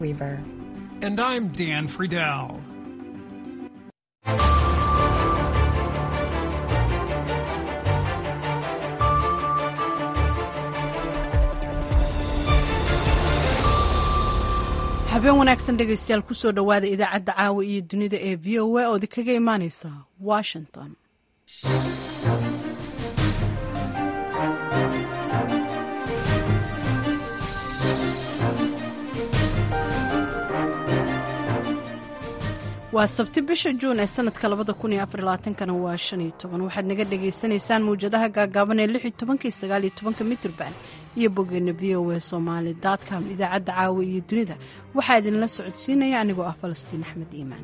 Weaver. And I'm Dan Friedel. habeen wanaagsan dhegaystayaal kusoo dhowaada idaacadda caawa iyo dunida ee v o a oodi kaga imaaneysa washington waa sabti bisha juun ee sanadka labada kun iyo afar labaatankana waa shan iyo toban waxaad naga dhagaysanaysaan mawjadaha gaagaaban ee lix iyo tobanka iyo sagaal iyo tobanka mitrban iyo boggeena v o a somaali dotcom idaacadda caawa iyo dunida waxaa idinla socodsiinaya anigoo ah falastiin axmed iimaan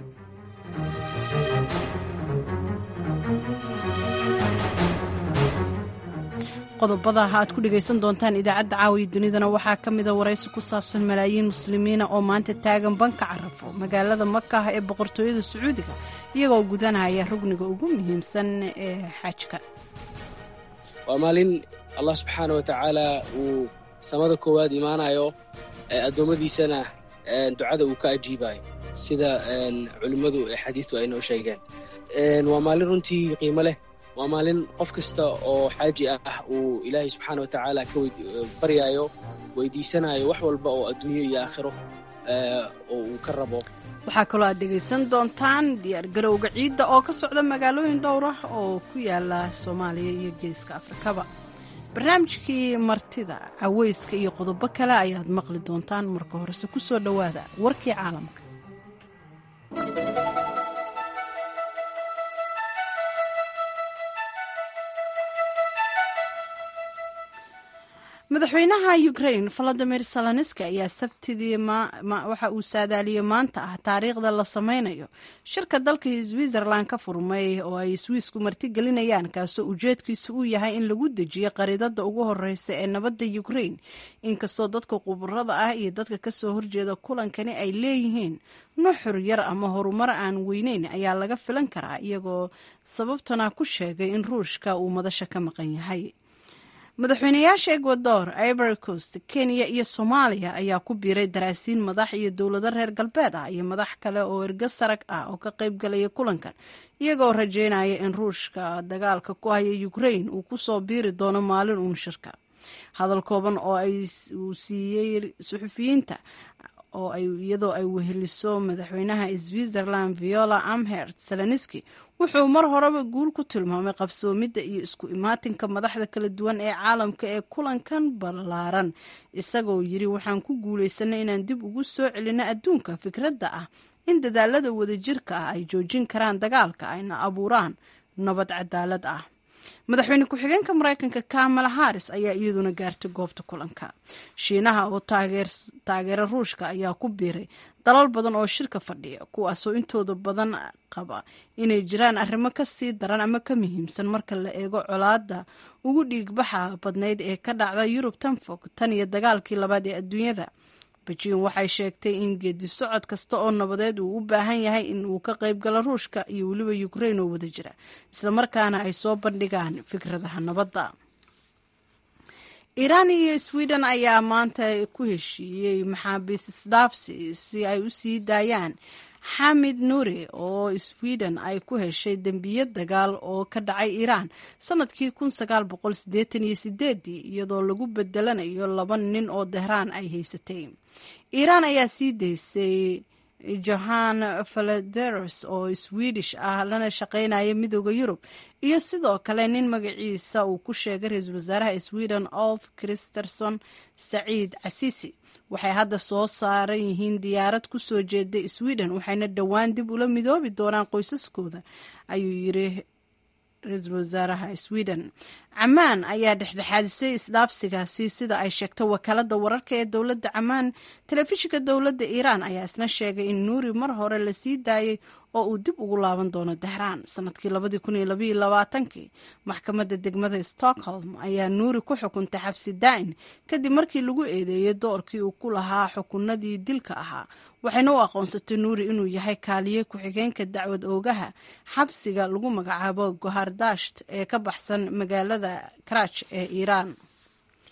qodobada aad ku dhegaysan doontaan idaacadda caawiya dunidana waxaa ka mida waraysi ku saabsan malaayiin muslimiina oo maanta taagan banka carafo magaalada makaah ee boqortooyada sacuudiga iyagoo gudanaya rugniga ugu muhiimsan ee xajka waa maalin allah subxaana wa tacaala uu samada koowaad imaanayo addoommadiisana ducada uu ka ajiibayo sida culimmadu ee xadiistu ay noo sheegeen waa maalin runtii qiimo leh waa maalin qof kasta oo xaaji ah uu ilaahay subxaana wa tacaala ka baryaayo weydiisanayo wax walba oo adduunyo iyo aakhiro oo uu ka rabo waxaa kaloo aad dhegaysan doontaan diyaargarowga ciidda oo ka socda magaalooyin dhowr ah oo ku yaala soomaaliya iyo geeska afrikaba barnaamijkii martida caweyska iyo qodobo kale ayaad maqli doontaan marka horese ku soo dhowaada warkii caalamka madaxweynaha ukrain valadimir salanski ayaa sabtidii waxa uu saadaaliyey maanta ah taariikhda la sameynayo shirka dalka switzerland ka furmay oo ay swiisku martigelinayaan kaasoo ujeedkiisu uu yahay in lagu dejiyo qariidada ugu horeysa ee nabadda ukrain inkastoo dadka khubarada ah iyo dadka kasoo horjeeda kulankani ay leeyihiin nuxur yar ama horumar aan weyneyn ayaa laga filan karaa iyagoo sababtana ku sheegay in ruushka uu madasha ka maqan yahay madaxweynayaasha ecuador ivory coast kenya iyo soomaaliya ayaa ku biiray daraasiin madax iyo dowlado reer galbeed ah iyo madax kale oo ergo sarag ah oo ka qayb galaya kulankan iyagoo rajeynaya in ruushka dagaalka ku haya ukrain uu kusoo biiri doono maalin uun shirka hadal kooban oo uu siiyey suxufiyiinta oo iyadoo ay weheliso madaxweynaha switzerland viola amhert salanski wuxuu mar horeba guul ku tilmaamay qabsoomidda iyo isku imaatinka madaxda kala duwan ee caalamka ee kulankan ballaaran isagoo yiri waxaan ku guulaysanay inaan dib ugu soo celino adduunka fikradda ah in dadaalada wadajirka ah ay joojin karaan dagaalka ayna abuuraan nabad cadaalad ah madaxweyne ku-xigeenka mareykanka kamala haris ayaa iyaduna gaartay goobta kulanka shiinaha oo taageera ruushka ayaa ku biiray dalal badan oo shirka fadhiya kuwaasoo intooda badan qaba inay jiraan arrimo ka sii daran ama ka muhiimsan marka la eego colaada ugu dhiigbaxa badnayd ee ka dhacda yurub tan fog tan iyo dagaalkii labaad ee adduunyada bejiin waxay sheegtay in geedi socod kasta oo nabadeed uu u baahan yahay in uu ka qayb galo ruushka iyo weliba ukrain oo wada jira islamarkaana ay soo bandhigaan fikradaha nabadda iiraan iyo sweden ayaa maanta ku heshiiyey maxaabiis isdhaafsi si ay u sii daayaan xamid nuuri oo sweden ay ku heshay dembiyo dagaal oo ka dhacay iiraan sanadkii kun sagaal boqol sideetan iyo sideedii iyadoo lagu bedelanayo laba nin oo dehraan ay haysatay iiraan ayaa sii daysay johan falederos oo swedish ah lana shaqeynaya midooda yurub iyo sidoo kale nin magaciisa uu ku sheegay ra-iisul wasaaraha sweden olf christerson saciid casiisi waxay hadda soo saaran yihiin diyaarad ku soo jeeda sweden waxayna dhowaan dib ula midoobi doonaan qoysaskooda ayuu yiri ra-iisul wasaaraha sweden camaan ayaa dhexdhexaadisay isdhaafsigaasi sida ay sheegtay wakaalada wararka ee dowladda camaan telefishinka dowladda iiraan ayaa isna sheegay in nuuri mar hore la sii daayay oo uu dib ugu laaban doono dahraan sanadkii labadii kun iyo labaiyo labaatankii maxkamadda degmada stockholm ayaa nuuri ku xukuntay xabsi daa'in kadib markii lagu eedeeyey doorkii uu ku lahaa xukunadii dilka ahaa waxayna u aqoonsatay nuuri inuu yahay kaaliye ku-xigeenka dacwad oogaha xabsiga lagu magacaabo gohardasht ee ka baxsan magaalada karaj ee iiraan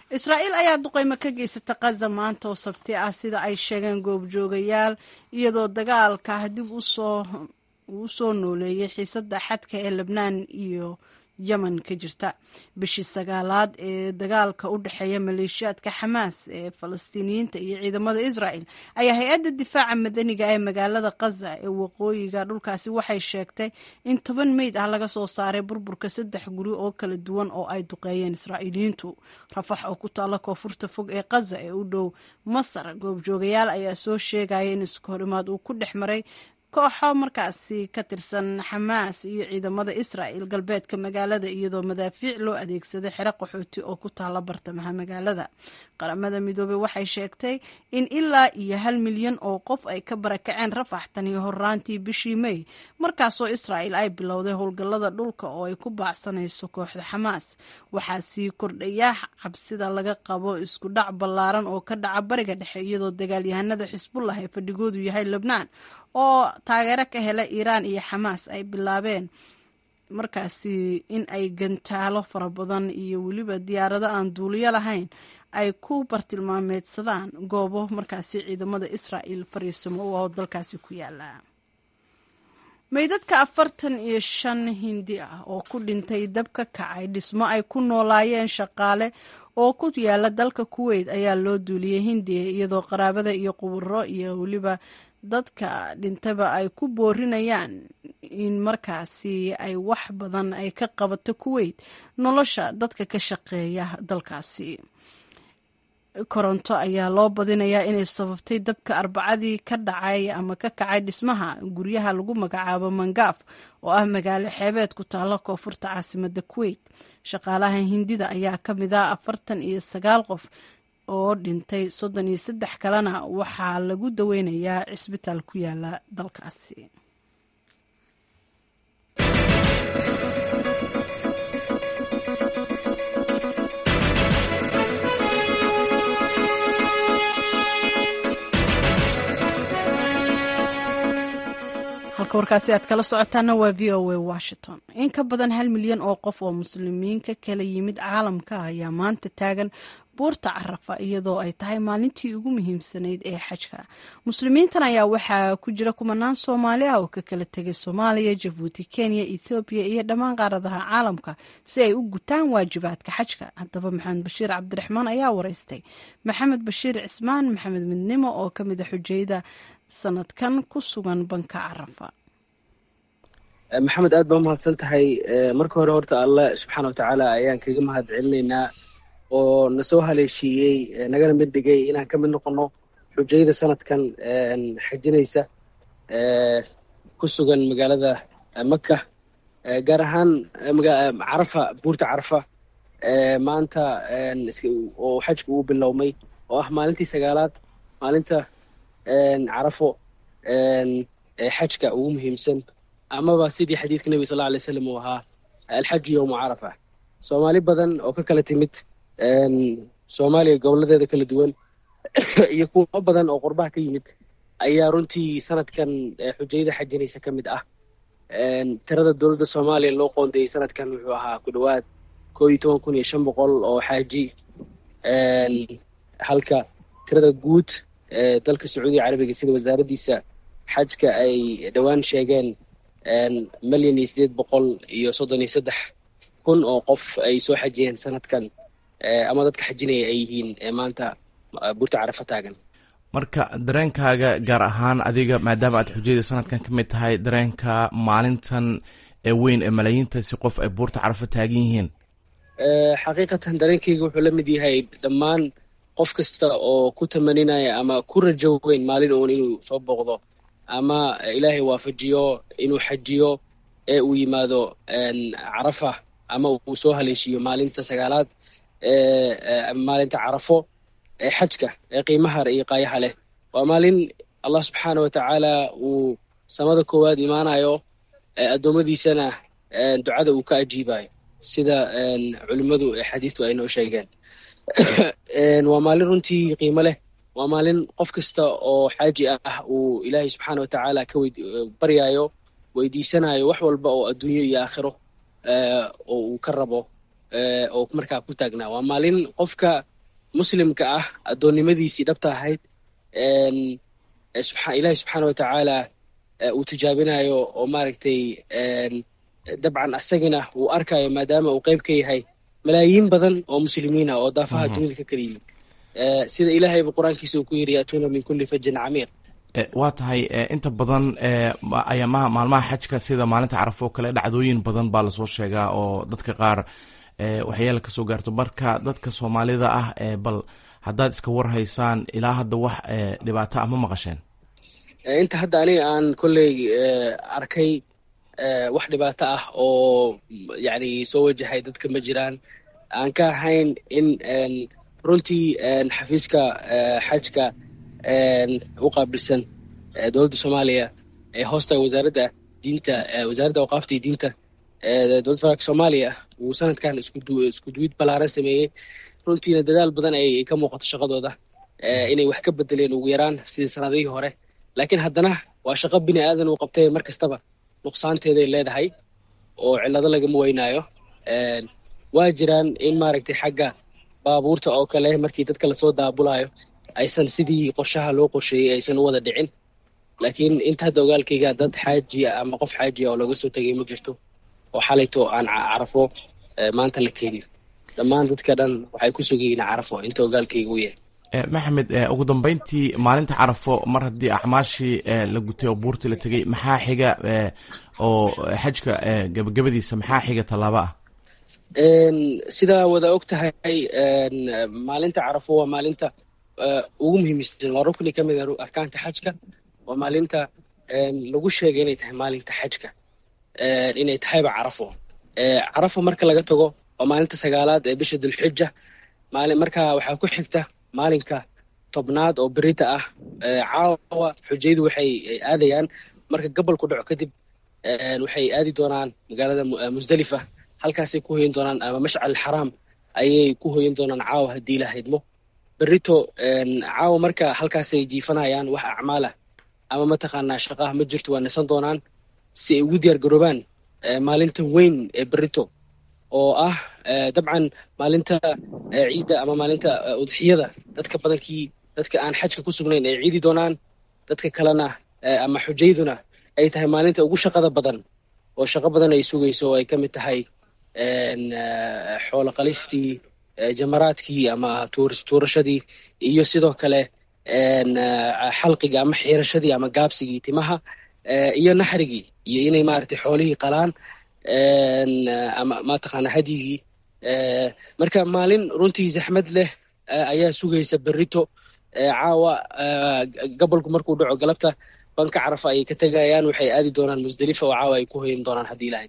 israa'iil ayaa duqeymo ka geysata kaza maanta oo sabti ah sida ay sheegeen goobjoogayaal iyadoo dagaalka dib usoo uu soo nooleeyay xiisadda xadka ee lebnaan iyo yemen ka jirta bishii sagaalaad ee dagaalka u dhexeeya maleeshiyaadka xamaas ee falastiiniyiinta iyo ciidamada israel ayaa hay-adda difaaca madaniga ee magaalada kaza ee waqooyiga dhulkaasi waxay sheegtay in toban meyd ah laga soo saaray burburka saddex guri oo kala duwan oo ay duqeeyeen israa'iiliyiintu rafax oo ku taalla koonfurta fog ee kaza ee u dhow masar goobjoogayaal ayaa soo sheegaya in iskahorimaad uu ku dhex maray kooxo markaasi ka tirsan xamaas iyo ciidamada israa'el galbeedka magaalada iyadoo madaafiic loo adeegsaday xero qaxooti oo ku taalla bartamaha magaalada qaramada midoobey waxay sheegtay in ilaa iyo hal milyan oo qof ay ka barakaceen rafax tani horaantii bishii mey markaasoo israa'el ay bilowday howlgallada dhulka oo ay ku baacsanayso kooxda xamaas waxaa sii kordhaya cabsida laga qabo isku dhac ballaaran oo ka dhaca bariga dhexe iyadoo dagaalyahanada xisbullah ee fadhigoodu yahay lebnaan oo taageero ka hela iiraan iyo xamaas ay bilaabeen markaasi in ay gantaalo fara badan iyo weliba diyaarado aan duuliyo lahayn ay ku bartilmaameedsadaan goobo markaasi ciidamada israa'el fariisimo oo dalkaasi ku yaala meydadka afartan iyo shan hindi ah oo ku dhintay dab ka kacay dhismo ay ku noolaayeen shaqaale oo ku yaala dalka kuweyt ayaa loo duuliyey hindiya iyadoo qaraabada iyo quburo iyo weliba dadka dhintaba ay ku boorinayaan in markaasi ay wax badan ay ka qabato kuweyt nolosha dadka ka shaqeeya dalkaasi koronto ayaa loo badinayaa inay sababtay dabka arbacadii ka dhacay ama ka kacay dhismaha guryaha lagu magacaabo mangaaf oo ah magaalo xeebeed ku taalla koonfurta caasimada kuweyt shaqaalaha hindida ayaa ka mid ah afartan iyo sagaal qof oo dhintay soddon iyo saddex kalena waxaa lagu daweynayaa cisbitaal ku yaala dalkaasi halka warkaasi aad kala socotaana waa v o a washington in ka badan hal milyan oo qof oo muslimiin ka kala yimid caalamka ayaa maanta taagan buurta carafa iyadoo ay tahay maalintii ugu muhiimsanayd ee xajka muslimiintan ayaa waxaa ku jira kumanaan soomaali ah oo ka kala tegay soomaaliya jabuuti kenya ethoobiya iyo dhammaan qaaradaha caalamka si ay u gutaan waajibaadka xajka haddaba maxamed bashiir cabdiraxmaan ayaa wareystay maxamed bashiir cismaan maxamed midnimo oo ka mid a xujayda sanadkan ku sugan banka carafa maxamed aad baa umahadsan tahay marka hore horta allah subxaana watacaala ayaan kaga mahad celinaynaa oo na soo haleeshiiyey nagana mid dhigay inaan ka mid noqono xujayda sanadkan xajinaysa ku sugan magaalada maka gaar ahaan carafa buurta carafa maanta oo xajka uu bilowmay oo ah maalintii sagaalaad maalinta carafo xajka ugu muhiimsan amaba sidii xadiidka nebiga sal lla alay slam uu ahaa alxaju yowmu carafa soomaali badan oo ka kala timid soomaaliya goboladeeda kala duwan iyo kuwo badan oo qurbaha ka yimid ayaa runtii sanadkan xujayada xajinaysa ka mid ah tirada dowladda soomaaliya loo qoondeeyey sanadkan wuxuu ahaa ku dhowaad koo iyo toban kun iyo shan boqol oo xaaji halka tirada guud ee dalka sacuudiga carabiga sida wasaaraddiisa xajka ay dhowaan sheegeen milyan iyo sideed boqol iyo soddon iyo saddex kun oo qof ay soo xajiyeen sanadkan ama dadka xajinaya ay yihiin maanta buurta carafa taagan marka dareenkaaga gaar ahaan adiga maadaama aad xujayda sanadkan ka mid tahay dareenka maalintan ee weyn ee malaayiinta si qof ay buurta carafa taagan yihiin xaqiiqatan dareenkayga wuxuu la mid yahay dhammaan qof kasta oo ku tamaninaya ama ku rajo weyn maalin uun inuu soo booqdo ama ilaahay waafajiyo inuu xajiyo ee uu yimaado carafa ama uu soo haleeshiiyo maalinta sagaalaad maalinta carafo ee xajka ee qiimaha iyo qaayaha leh waa maalin allah subxaana wa tacaala uu samada koowaad imaanayo addoommadiisana ducada uu ka ajiibayo sida culimmadu xadiidtu ay noo sheegeen waa maalin runtii qiimo leh waa maalin qof kasta oo xaaji ah uu ilaahay subxaana wa tacaala ka baryayo weydiisanayo wax walba oo adduunyo iyo aakhiro oo uu ka rabo oo markaa ku taagnaa waa maalin qofka muslimka ah addoonnimadiisii dhabta ahayd ilaahi subxaana watacaala uu tijaabinayo oo maaragtay dabcan asagina uu arkayo maadaama uu qayb ka yahay malaayiin badan oo muslimiin ah oo daafaha dunida ka kala yimid sida ilaahayba qur-aankiisa uu ku yidhi yaatuuna min kulli fajin camiiq waa tahay inta badan ayaamaha maalmaha xajka sida maalinta carafo oo kale dhacdooyin badan baa lasoo sheegaa oo dadka qaar waxyaala kasoo gaarto marka dadka soomaalida ah bal haddaad iska warhaysaan ilaa hadda wax dhibaato ah ma maqasheen inta hadda aniga aan kolley arkay wax dhibaato ah oo yani soo wajahay dadka ma jiraan aan ka ahayn in runtii xafiiska xajka u qaabilsan dowladda soomaaliya ee hoosta wasaaradda diinta wasaaradda awqaafta iyo diinta dowladda federaalk soomaaliya uu sanadkan isku duwid ballaaran sameeyey runtiina dadaal badan ay ka muuqato shaqadooda inay wax ka bedeleen ugu yaraan sidii sanadihii hore laakiin haddana waa shaqo bini aadan uu qabtay mar kastaba nuqsaanteeday leedahay oo cillado lagama weynaayo waa jiraan in maaragtay xagga baabuurta oo kale markii dadka lasoo daabulayo aysan sidii qorshaha loo qorsheeyey aysan u wada dhicin laakiin inta hadda ogaalkayga dad xaajiya ama qof xaajiya oo laga soo tegay ma jirto oo xalayto aan carafo maanta la keenin dhammaan dadka dhan waxay ku sugayiin carafo inta ogaalkayga u yahay maxamed ugu dambeyntii maalinta carafo mar haddii acmaashii la gutay oo buurtii la tegey maxaa xiga oo xajka gabagabadiisa maxaa xiga tallaabo ah sidaa wada og tahay maalinta carafo waa maalinta ugu muhiimsan waa rukni ka mid a arkaanta xajka waa maalinta lagu sheegay inay tahay maalinta xajka inay tahayba carafo carafo marka laga tago waa maalinta sagaalaad ee bisha dulxija maali marka waxaa ku xigta maalinka tobnaad oo berita ah caawa xujayadu waxay aadayaan marka gobolku dhaco kadib waxay aadi doonaan magaalada musdalifa halkaasay ku hoyin doonaan ama mashcal xaraam ayay ku hoyin doonaan caawa haddii la haydmo berito caawa marka halkaasay jiifanayaan wax acmaalah ama mataqaanaa shaqaha ma jirto waa nasan doonaan si ay ugu diyaar garoobaan maalinta weyn ee berito oo ah dabcan maalinta ciidda ama maalinta udxiyada dadka badankii dadka aan xajka ku sugnayn ay ciidi doonaan dadka kalena ama xujayduna ay tahay maalinta ugu shaqada badan oo shaqo badan ay sugayso oo ay ka mid tahay xoolo qalistii jamaraadkii ama tuurashadii iyo sidoo kale xalqiga ama xiirashadii ama gaabsigii timaha iyo naxrigii iyo inay maaragtay xoolihii qalaan ama mataqaana hadyigii marka maalin runtii zaxmad leh ayaa sugaysa berito caawa gobolku markuu dhaco galabta banka carafa ayay ka tegayaan waxay aadi doonaan musdalifa oo caawa ay ku hoyin doonaan haddii ilahay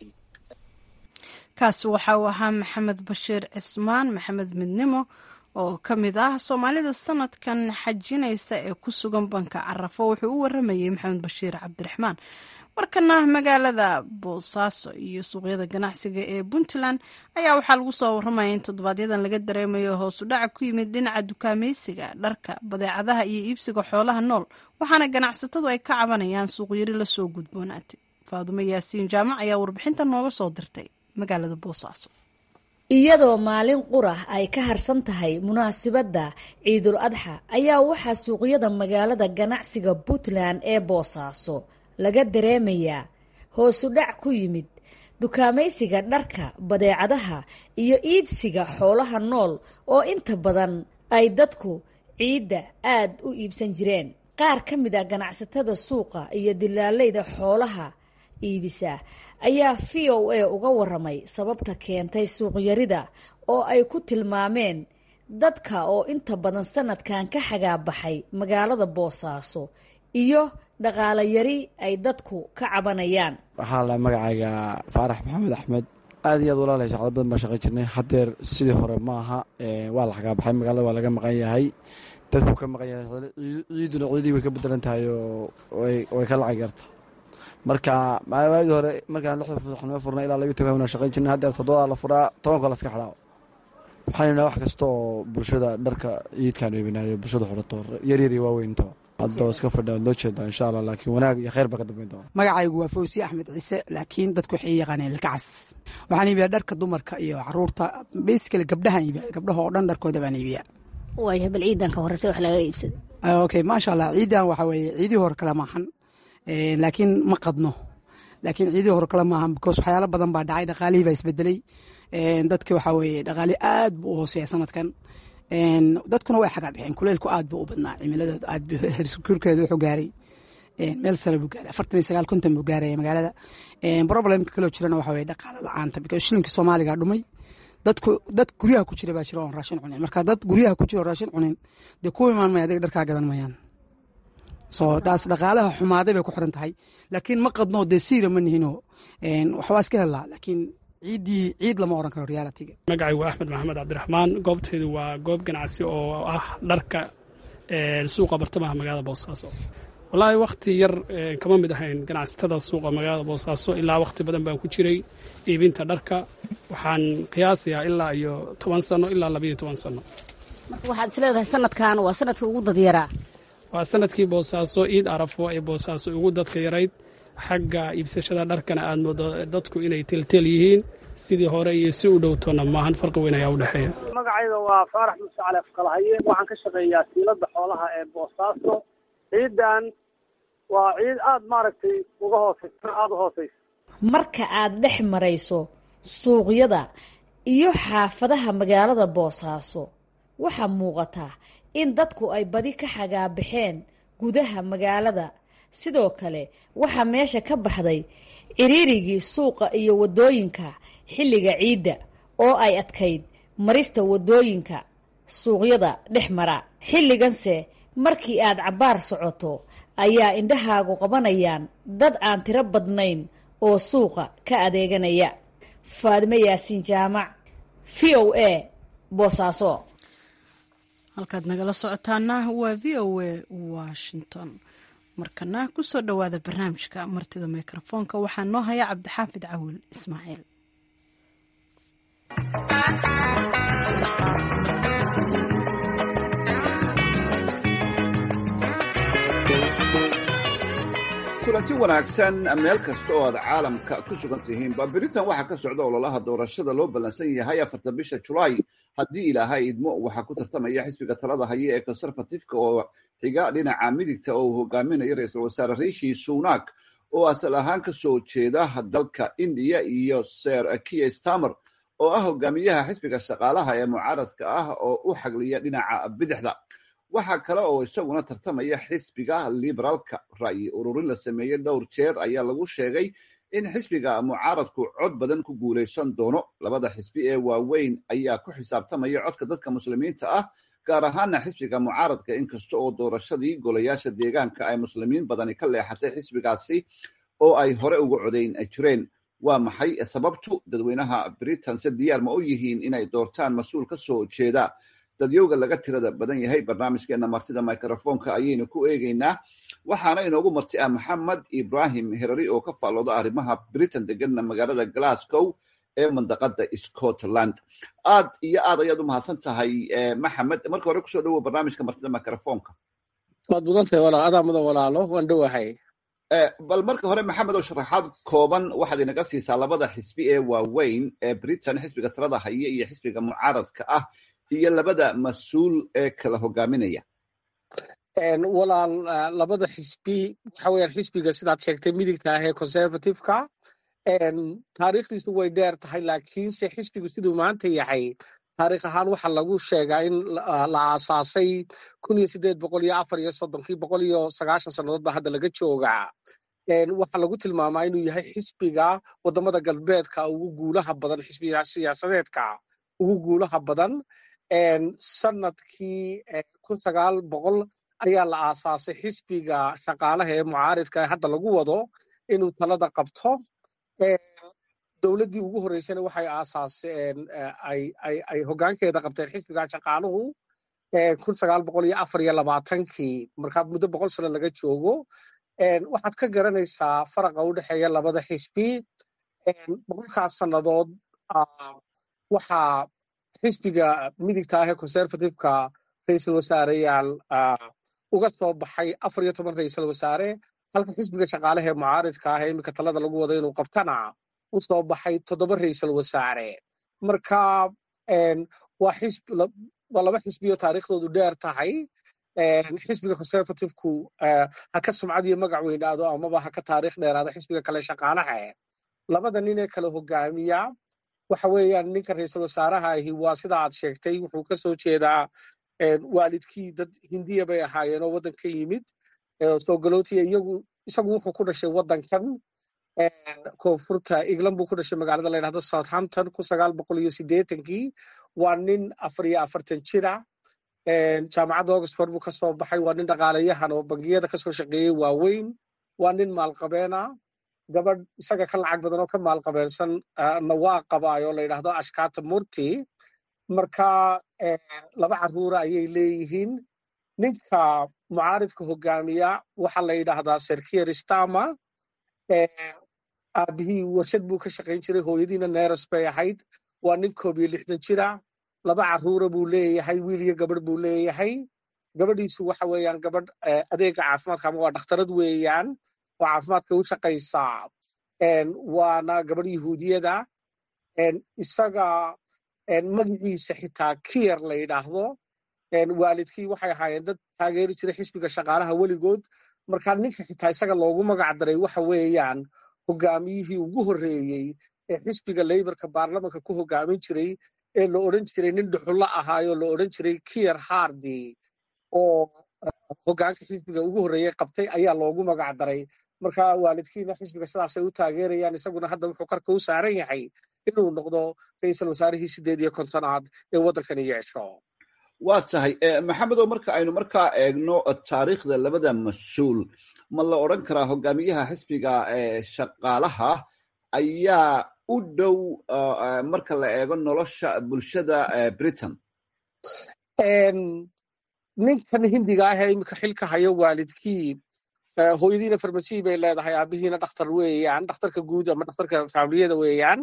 kaasi waxa uu ahaa maxamed bashiir cismaan maxamed midnimo oo ka mid ah soomaalida sanadkan xajinaysa ee ku sugan banka carafo wuxuu u waramayey maxamed bashiir cabdiraxmaan markana magaalada boosaaso iyo suuqyada ganacsiga ee puntland ayaa waxaa lagu soo waramaya in toddobaadyadaan laga dareemayo hoosu dhaca ku yimid dhinaca dukaameysiga dharka badeecadaha iyo iibsiga xoolaha nool waxaana ganacsatadu ay ka cabanayaan suuqyari lasoo gudboonaatay faadumo yaasiin jaamac ayaa warbixinta nooga soo dirtay magaalada boosaaso iyadoo maalin qurah ay ka harsan tahay munaasibadda ciidul adxa ayaa waxaa suuqyada magaalada ganacsiga puntland ee boosaaso laga dareemayaa hoosu dhac ku yimid dukaamaysiga dharka badeecadaha iyo iibsiga xoolaha nool oo inta badan ay dadku ciidda aad u iibsan jireen qaar ka mid a ganacsatada suuqa iyo dilaalayda xoolaha iibisa ayaa v o a uga waramay sababta keentay suuqyarida oo ay ku tilmaameen dadka oo inta badan sanadkan ka xagaabaxay magaalada boosaaso iyo dhaqaalo yari ay dadku ka cabanayaan waxaa la magacayga faarax maxamed axmed aad iyo aad walaalay sacdo badan baan shaqayn jirnay haddeer sidii hore ma aha waa la xagaabaxay magaalada waa laga maqan yahay dadku ka maqan yahay ciiduna ciidii way ka bedelan tahay oo way ka lacag yarta marka waagii hore markaan lixda fuxnimo furnay ilaa laga toga wana shaqayn jirnay haddeer toddobadaa la furaa tobanka laska xidhaa waxaan wax kasta oo bulshada dharka ciidkaan weybinaayo bulshada xidhato yaryar iyo waaweyn intaba haddoo iska fadha loo jeedaa insha allah laakiin wanaag iyo khayr baa ka dambeyn doona magacaygu waa fawsi axmed ciise laakiin dadku waxay yaqaaneen ilkacas waxaan iibiyaa dharka dumarka iyo caruurta basically gabdhahaan iibiya gabdhaha oo dhan dharkooda baan iibiya waaya bal ciidan ka horeysa wax laga iibsada okay maasha allah ciidan waxa weeye ciidii hore kale maahan laakiin ma qadno laakiin ciidii hore kale maahan because waxyaalo badan baa dhacay dhaqaalihii baa isbedelay dadki waxa weeye dhaqaali aad buu u hooseeya sanadkan dadkuna way xagaa bixeen kuleylku aad buu u badnaa cimilada aad herkurkeeda wuxuu gaaray meel sare buu gaaray afartan iyo sagaal konton buu gaaraya magaalada problemka kaloo jirana waxa weye dhaqaale la-aanta because shilinka soomaaliga dhumay dadku dad guryaha ku jira baa jira oon raashin cunin marka dad guryaha ku jira oo raashin cunin dee ku imaan maya adiga dharkaa gadan mayaan so taas dhaqaalaha xumaaday bay ku xiran tahay laakiin ma qadno dee siira ma nihinoo waxbaa iska helaa laakiin ciiddii ciid lama oran karo realitiga magacaygu axmed maxamed cabdiraxmaan goobtaydu waa goob ganacsi oo ah dharka suuqa bartamaha magaalada boosaaso wallaahi wakhti yar kama mid ahayn ganacsatada suuqa magaalada boosaaso ilaa wakhti badan baan ku jiray iibinta dharka waxaan qiyaasayaa ilaa iyo toban sano ilaa labayo toban sano marka waxaad is leedahay sanadkan waa sanadka ugu dadyaraa waa sanadkii boosaaso ciid arafo ee boosaaso ugu dadka yarayd xagga iibsashada dharkana aad moodo dadku inay teltel yihiin sidii hore iyo si u dhowtoona maahan farqi weyn ayaa u dhexeeya magacayda waa faarax muuse cali afqalhaye waxaan ka shaqeeyaa siilada xoolaha ee boosaaso ciidan waa ciid aada maaragtay uga hooseysa aada u hooseysa marka aad dhex marayso suuqyada iyo xaafadaha magaalada boosaaso waxaa muuqataa in dadku ay badi ka xagaabaxeen gudaha magaalada sidoo kale waxaa meesha ka baxday ciriirigii suuqa iyo waddooyinka xilliga ciidda oo ay adkayd marista waddooyinka suuqyada dhex mara xilliganse markii aad cabbaar socoto ayaa indhahaagu qabanayaan dad aan tiro badnayn oo suuqa ka adeeganaya faadime yaasiin jaamac v o a boosaaso halkaad nagala socotaana waa v o a washington markana kusoo dhowaada barnaamijka martida mikrofoonka waxaa noo haya cabdixaafid cawil ismaaciil kulanti wanaagsan meel kasta oo aad caalamka ku sugan tihiinba beritan waxaa ka socda ololaha doorashada loo ballansan yahay afarta bisha julaay haddii ilaahay idmo waxaa ku tartamaya xisbiga talada haya ee conservatifeka oo xiga dhinaca midigta oo uu hogaaminayo ra-iisul wasaare rishi sunak oo asal ahaan ka soo jeeda dalka indiya iyo ser kiya stamer oo ah hogaamiyaha xisbiga shaqaalaha ee mucaaradka ah oo u xagliya dhinaca bidixda waxaa kale oo isaguna tartamaya xisbiga liberaalka ra'yi ururin la sameeyey dhowr jeer ayaa lagu sheegay in xisbiga mucaaradku cod badan ku guulaysan doono labada xisbi ee waaweyn ayaa ku xisaabtamaya codka dadka muslimiinta ah gaar ahaana xisbiga mucaaradka inkasta oo doorashadii golayaasha deegaanka ay muslimiin badani ka leexatay xisbigaasi oo ay hore uga codayn jireen waa maxay sababtu dadweynaha britain se diyaar ma u yihiin inay doortaan mas-uul ka soo jeeda dadyowga laga tirada badan yahay barnaamijkeena martida microfonka ayaynu ku eegeynaa waxaana inoogu marti ah maxamed ibrahim herari oo ka faallooda arrimaha britain deganna magaalada glasgow ee mandaqada scotland aad iyo aad ayaad u mahadsan tahay maxamed marka hore kusoo dhowow barnaamijka martida microfonka waad mudantahay walaal adaa mudan walaalo waan dhowahay bal marka hore maxamed oo sharaxaad kooban waxaad inaga siisaa labada xisbi ee waaweyn ee britain xisbiga talada haya iyo xisbiga mucaaradka ah iyo labada mas-uul ee kala hogaaminaya walaal labada xisbi waxa weyaan xisbiga sidaad sheegtay midigta ah ee conservativeka taariikhdiisu way dheer tahay laakiinse xisbigu siduu maanta yahay taarikh ahaan waxaa lagu sheegaa in la aasaasay kun iyo sideed boqol iyo afar iyo soddonkii boqol iyo sagaashan sannadood baa hadda laga joogaa waxaa lagu tilmaamaa inuu yahay xisbiga wadamada galbeedka ugu guulaha badan xisbiga siyaasadeedka ugu guulaha badan sanadkii kun sagaal boqol ayaa la aasaasay xisbiga shaqaalaha ee mucaaridka ee hadda lagu wado inuu talada qabto dowladdii ugu horreysana waxay aasaaseen ay hoggaankeeda qabteen xisbiga shaqaaluhu kun sagaal boqol iyo afar iyo labaatankii markaa muddo boqol sano laga joogo waxaad ka garanaysaa faraqa u dhexeeya labada xisbi boqolkaas sannadood waxaa xisbiga midigta ah ee conservativeka ra-iisul wasaareyaal uga soo baxay afar iyo toban ra-iisul wasaare halka xisbiga shaqaalaha ee mucaaridka ah ee iminka talada lagu wado inuu qabtana u soo baxay toddoba ra-iisul wasaare marka waa xisb waa laba xisbiyo taariikhdoodu dheer tahay xisbiga conservativku ha ka sumcad iyo magac weynaado amaba ha ka taariikh dheeraado xisbiga kale shaqaalaha labada nin ee kale hogaamiya waxa weeyaan ninka ra-iisul wasaaraha ahi waa sida aad sheegtay wuxuu ka soo jeedaa waalidkii dad hindiya bay ahaayeen oo waddan ka yimid soo galootiya iyagu isagu wuxuu ku dhashay waddankan koonfurta england buu ku dhashay magaalada la yidhahdo southampton kun sagaal boqol iyo siddeetankii waa nin afar iyo afartan jira jaamacadda oxford buu kasoo baxay waa nin dhaqaalayahan oo bangiyada kasoo shaqeeyey waaweyn waa nin maalqabeena gabadh isaga ka lacag badan oo ka maalqabeensan na waa qabaayo la yidhahdo ashkata murti marka laba carruura ayay leeyihiin ninka mucaaridka hogaamiya waxaa la yidhaahdaa serkier stama aabihii warshad buu ka shaqayn jiray hooyadiina neeras bay ahayd waa nin koob iyo lixdan jira laba carruura buu leeyahay wiil iyo gabadh buu leeyahay gabadhiisu waxa weeyaan gabadh adeega caafimaadka ama waa dhakhtarad weeyaan oo caafimaadka u shaqaysaa waana gabadh yahuudiyada isaga magaciisa xitaa kiyer la yidhaahdo waalidkii waxay ahaayeen dad taageeri jiray xisbiga shaqaalaha weligood marka ninka xitaa isaga loogu magac daray waxa weeyaan hogaamiyihii ugu horreeyey ee xisbiga leyborka baarlamanka ku hogaamin jiray ee la odhan jiray nin dhuxullo ahaayoo la odhan jiray kiyer hardy oo hogaanka xisbiga ugu horreeyey qabtay ayaa loogu magac daray marka waalidkiina xisbiga sidaasay u taageerayaan isaguna hadda wuxuu qarka u saaran yahay inuu noqdo ra-iisul wasaarihii sideed iyo kontonaad ee waddankani yeesho waa tahay maxamedow marka aynu markaa eegno taariikhda labada mas-uul ma la odran karaa hogaamiyaha xisbiga shaqaalaha ayaa u dhow marka la eego nolosha bulshada britain ninkan hindiga ah ee iminka xilka hayo waalidkii hooyadiina farmasiy bay leedahay aabihiina dhakhtar weeyaan dhakhtarka guud ama dhakhtarka faamiliyada weeyaan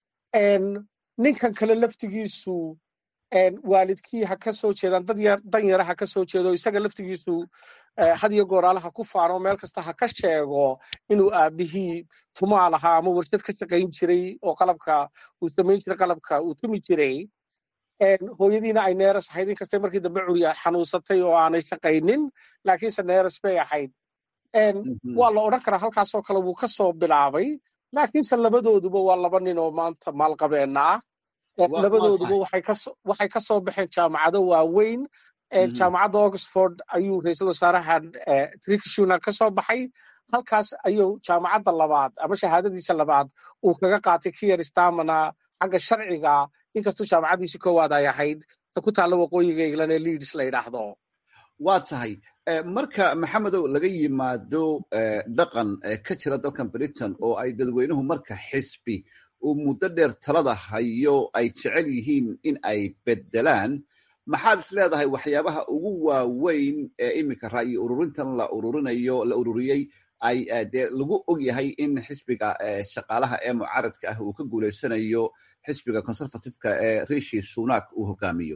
ninkan kale laftigiisu waalidkii ha ka soo jeedaan dad dan yara ha ka soo jeedo isaga laftigiisu had iyo gooraalaha ku faano meel kasta ha ka sheego inuu aabihii tumaal ahaa ama warshad ka shaqayn jiray oo qalabka uu samayn jiray qalabka uu tumi jiray hooyadiina ay neeras ahayd inkastay markii dambe curiya xanuunsatay oo aanay shaqaynin laakiinse neeras bay ahayd waa la odhan karaa halkaasoo kale wuu ka soo bilaabay laakiinse labadooduba waa laba nin oo maanta maalqabeenna ah labadooduba waxay ka soo baxeen jaamacado waaweyn jaamacadda oxford ayuu ra-iisul wasaarahan trikshuna ka soo baxay halkaas ayuu jaamacadda labaad ama shahaadadiisa labaad uu kaga qaatay kiyer stamana xagga sharciga inkastuu jaamacaddiisi koowaad ay ahayd ta ku taalla waqooyiga england ee leads la yidhaahdo waa tahay marka maxamedow laga yimaado dhaqan ka jira dalkan britain oo ay dadweynuhu marka xisbi uu muddo dheer talada hayo ay jecel yihiin in ay beddelaan maxaad is leedahay waxyaabaha ugu waaweyn ee iminka ra'yi ururintan la ururinayo la ururiyey ay dee lagu og yahay in xisbiga shaqaalaha ee mucaaradka ah uu ka guulaysanayo xisbiga conservativeka ee rishi sunak uu hogaamiyo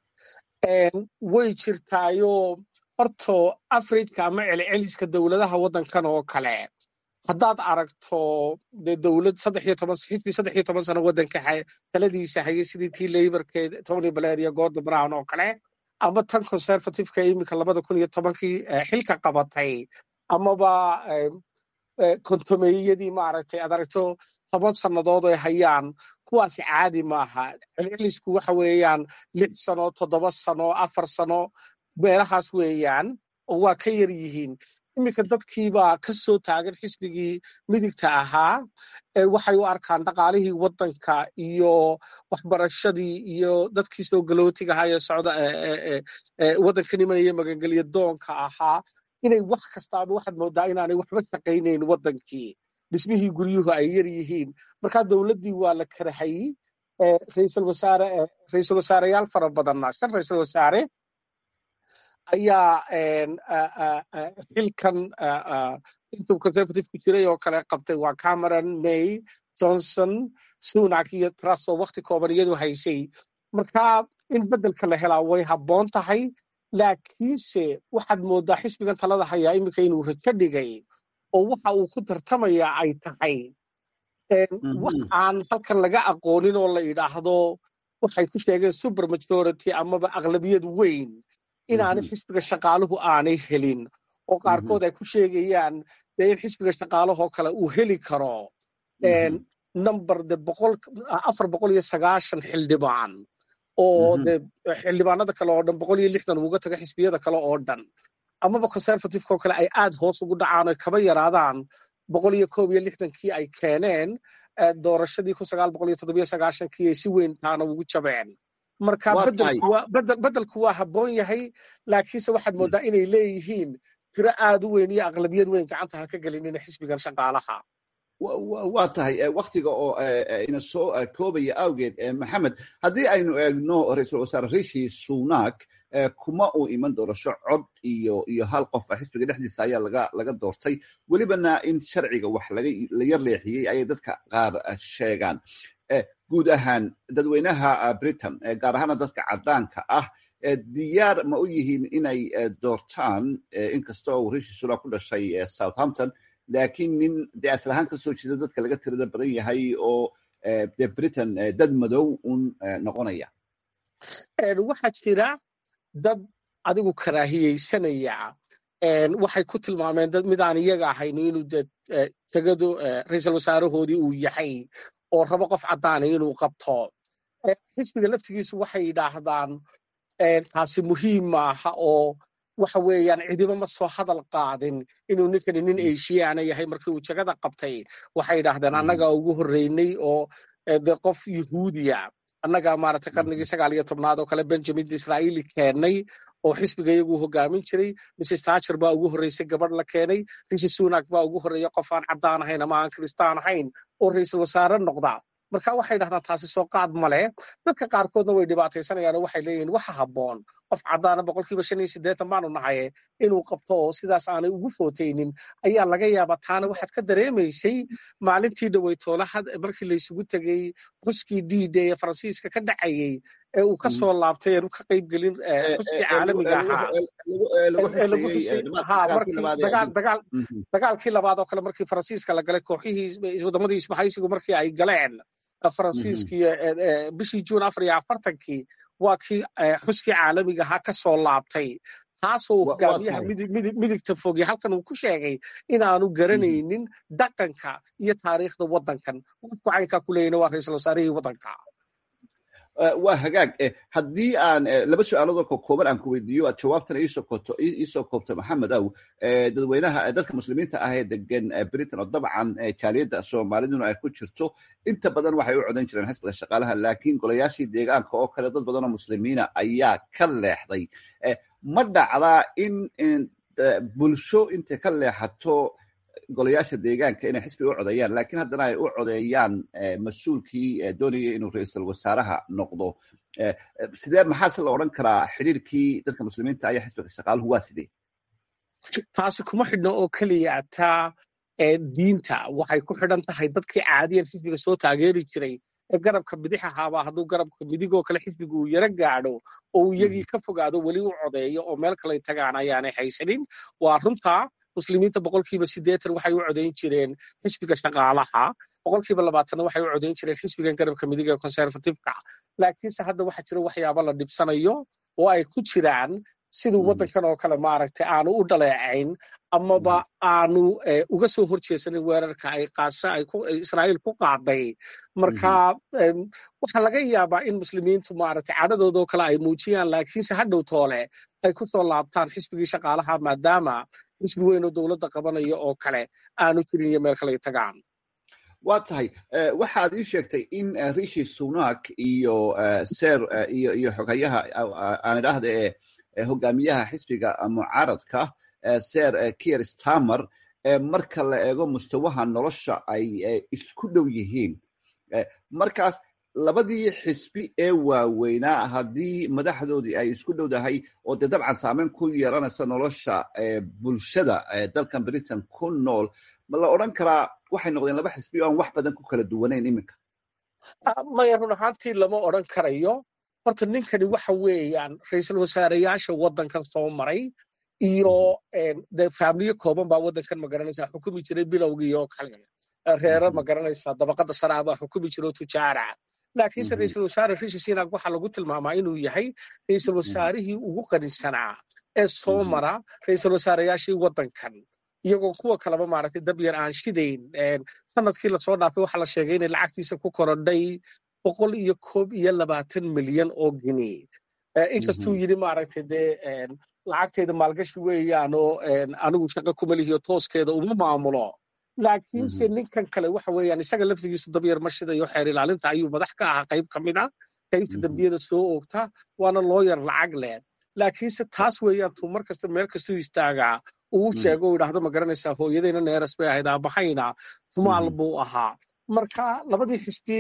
way jirtaayo horto afrika ama celceliska dowladaha waddankan oo kale haddaad aragto dee dowlad saddex iyo toban xisbi saddex iyo toban sano waddanka taladiisa hayay sidii tii laborke tony blair iyo gordon brown oo kale ama tan conservativeka iminka labada kun iyo tobankii xilka qabatay amaba kontomeeyadii maaragtay aad aragto toban sannadood ay hayaan kuwaasi caadi maaha celcelisku waxa weeyaan lix sano toddoba sano afar sano meelahaas weeyaan oo waa ka yar yihiin iminka dadkiibaa ka soo taagan xisbigii midigta ahaa waxay u arkaan dhaqaalihii waddanka iyo waxbarashadii iyo dadkii soo galootiga ahaa ee socda waddanka nimanaya magangelya doonka ahaa inay wax kastaaba waxaad moodaa inaanay waxba shaqaynayn waddankii dhismihii guryuhu ay yar yihiin markaa dowladdii waa la karahayey ra'iisul wasaare ra'iisul wasaareyaal fara badanna shan ra'iisul wasaare ayaa xilkan intuu conservativku jiray oo kale qabtay waa cameron may johnson sunak iyo truss oo wakti kooban iyadu haysay marka in beddelka la helaa way habboon tahay laakiinse waxaad moodaa xisbigan talada hayaa iminka inuu rajo dhigay oo waxa uu ku tartamayaa ay tahay wax aan halkan laga aqoonin oo la yidhaahdo waxay ku sheegeen super majority amaba aqlabiyad weyn inaanay xisbiga shaqaaluhu aanay helin oo qaarkood ay ku sheegayaan dee in xisbiga shaqaalahoo kale uu heli karo number de boqol afar boqol iyo sagaashan xildhibaan oo de xildhibaanada kale oo dhan boqol iyo lixdan uga taga xisbiyada kale oo dhan amaba conservativeka oo kale ay aad hoos ugu dhacaan oy kaba yaraadaan boqol iyo koob iyo lixdankii ay keeneen doorashadii kun sagaal boqol iyo toddobiyo sagaashankii ay si weyn taana ugu jabeen marka bedelku waa habboon yahay laakiinse waxaad moodaa inay leeyihiin tiro aad u weyn iyo aqlabiyad weyn gacanta ha ka gelinina xisbigan shaqaalaha waa tahay waktiga oo ina soo koobaya awgeed maxamed haddii aynu eegno ra-iisul wasaare rishi sunak kuma uu iman doorasho cod iyo iyo hal qof xisbiga dhexdiisa ayaa laga laga doortay welibana in sharciga wax laga la yar leexiyey ayay dadka qaar sheegaan guud ahaan dadweynaha britain gaar ahaana dadka caddaanka ah diyaar ma u yihiin inay doortaan inkastoo uu rishi sunak ku dhashay southampton laakiin nin dee asal ahaan ka soo jeeda dadka laga tirada badan yahay oo de britain dad madow un noqonaya waxaa jira dad adigu karaahiyeysanaya waxay ku tilmaameen dad midaan iyaga ahayno inuu de tegadu ra-iisul wasaarahoodii uu yahay oo rabo qof caddaana inuu qabto xisbiga laftigiisu waxay yidhaahdaan taasi muhiim maaha oo waxa weeyaan cidiba ma soo hadal qaadin inuu ninkani nin asiyaana yahay markii uu jagada qabtay waxay yidhaahdeen annagaa ugu horreynay oo de qof yuhuudiya annagaa maaragtay qarnigii sagaal iyo tobnaad oo kale benjamin israa'iili keennay oo xisbiga iyagu hogaamin jiray mrs thatcher baa ugu horreysay gabadh la keenay rishi sunak baa ugu horreeya qof aan caddaan ahayn ama aan kiristaan ahayn oo ra-iisul wasaare noqda marka waxay dhahdaan taasi soo qaad male dadka qaarkoodna way dhibaataysanayaan oo waxay leeyihin waxa habboon qof caddaana boqolkiiba shan iyo siddeetan baanu nahaye inuu qabto oo sidaas aanay ugu footaynin ayaa laga yaabaa taana waxaad ka dareemaysay maalintii dhaweytoolaha markii laysugu tegey xuskii d day ee faransiiska ka dhacayey ee uu ka soo laabtay eenu ka qayb gelin xuskii caalamiga ahaa dagaalkii labaad oo kale markii faransiiska la galay kooxihii waddamadii isbahaysigu markii ay galeen faransiiskii bishii juun afar iyo afartankii waa kii xuskii caalamiga ahaa ka soo laabtay taasoo uu hogaamiyaha midigta fogya halkan uu ku sheegay inaanu garanaynin dhaqanka iyo taariikhda waddankan qofku caynkaa ku leeyana waa ra-iisul wasaarihii waddanka waa hagaag haddii aan laba su-aaloodoo kokooban aan ku weydiiyo aad jawaabtana iisoo koobto maxamed aw dadweynaha dadka muslimiinta ah ee degan britain oo dabcan jaaliyadda soomaaliduna ay ku jirto inta badan waxay u codan jireen xisbiga shaqaalaha laakiin golayaashii deegaanka oo kale dad badan oo muslimiina ayaa ka leexday ma dhacdaa in bulsho intay ka leexato golayaasha deegaanka inay xisbiga u codeeyaan laakiin haddana ay u codeeyaan mas-uulkii doonaya inuu ra-iisul wasaaraha noqdo sidee maxaase la odhan karaa xidhiirkii dadka muslimiinta ayaa xisbiga shaqaaluhu waa sidee taasi kuma xidhno oo keliya taa diinta waxay ku xidhan tahay dadkii caadiyan xisbiga soo taageeri jiray ee garabka bidix ahaaba hadduu garabka midigoo kale xisbiga uu yaro gaadho oo uu iyagii ka fogaado weli u codeeyo oo meel kaley tagaan ayaanay haysanin waa runtaa muslimiinta boqolkiiba siddeetan waxay u codayn jireen xisbiga shaqaalaha boqolkiiba labaatanna waxay u codayn jireen xisbigan garabka midiga ee conservativeka laakiinse hadda waxaa jira waxyaaba la dhibsanayo oo ay ku jiraan siduu waddankan oo kale maaragtay aanu u dhaleecayn amaba aanu uga soo horjeesanin weerarka ay qaasa ay israa'iil ku qaaday marka waxaa laga yaabaa in muslimiintu maaragtay cadhadoodoo kale ay muujiyaan laakiinse hadhow toole ay ku soo laabtaan xisbigii shaqaalaha maadaama xisbi weyn oo dowladda qabanaya oo kale aanu jirin iyo meel kale tagaan waa tahay waxaad ii sheegtay in rishi sunak iyo ser iyo iyo xogayaha aan idhaahda ee hogaamiyaha xisbiga mucaaradka ser kier stamer marka la eego mustawaha nolosha ay isku dhow yihiin markaas labadii xisbi ee waaweynaa haddii madaxdoodii ay isku dhowdahay oo dee dabcan saameyn ku yeelanaysa nolosha bulshada dalkan britain ku nool ma la odhan karaa waxay noqdeen laba xisbi oo aan wax badan ku kala duwanayn iminka maya run ahaantii lama odhan karayo horta ninkani waxa weeyaan ra-iisul wasaareyaasha waddankan soo maray iyo de faamiliyo kooban baa waddankan magaranaysa xukumi jiray bilowgii oo kale reero magaranaysa dabaqada saraa baa xukumi jira oo tujaara laakiinse ra-iisul wasaare rishi sinak waxaa lagu tilmaamaa inuu yahay ra-iisul wasaarihii ugu qanisanaa ee soo mara ra-iisul wasaareyaashii waddankan iyagoo kuwa kaleba maaragtay dab yar aan shidayn sanadkii lasoo dhaafay waxaa la sheegay inay lacagtiisa ku korodhay boqol iyo koob iyo labaatan milyan oo gini inkastuu yidhi maaragtay dee lacagteeda maalgashi weeyaan oo anigu shaqo kuma lihiyo tooskeeda uma maamulo laakiinse ninkan kale waxa weeyaan isaga laftigiisu dabyar ma shidayo xeer ilaalinta ayuu madax ka ahaa qayb ka mid a qaybta dembiyada soo oogta waana looyar lacag leh laakiinse taas weeyaan tuu mar kasta meel kastuu istaagaa uu sheego u idhaahdo ma garanaysaa hooyadayna neeras bay ahayd aabahayna tumaal buu ahaa marka labadii xisbi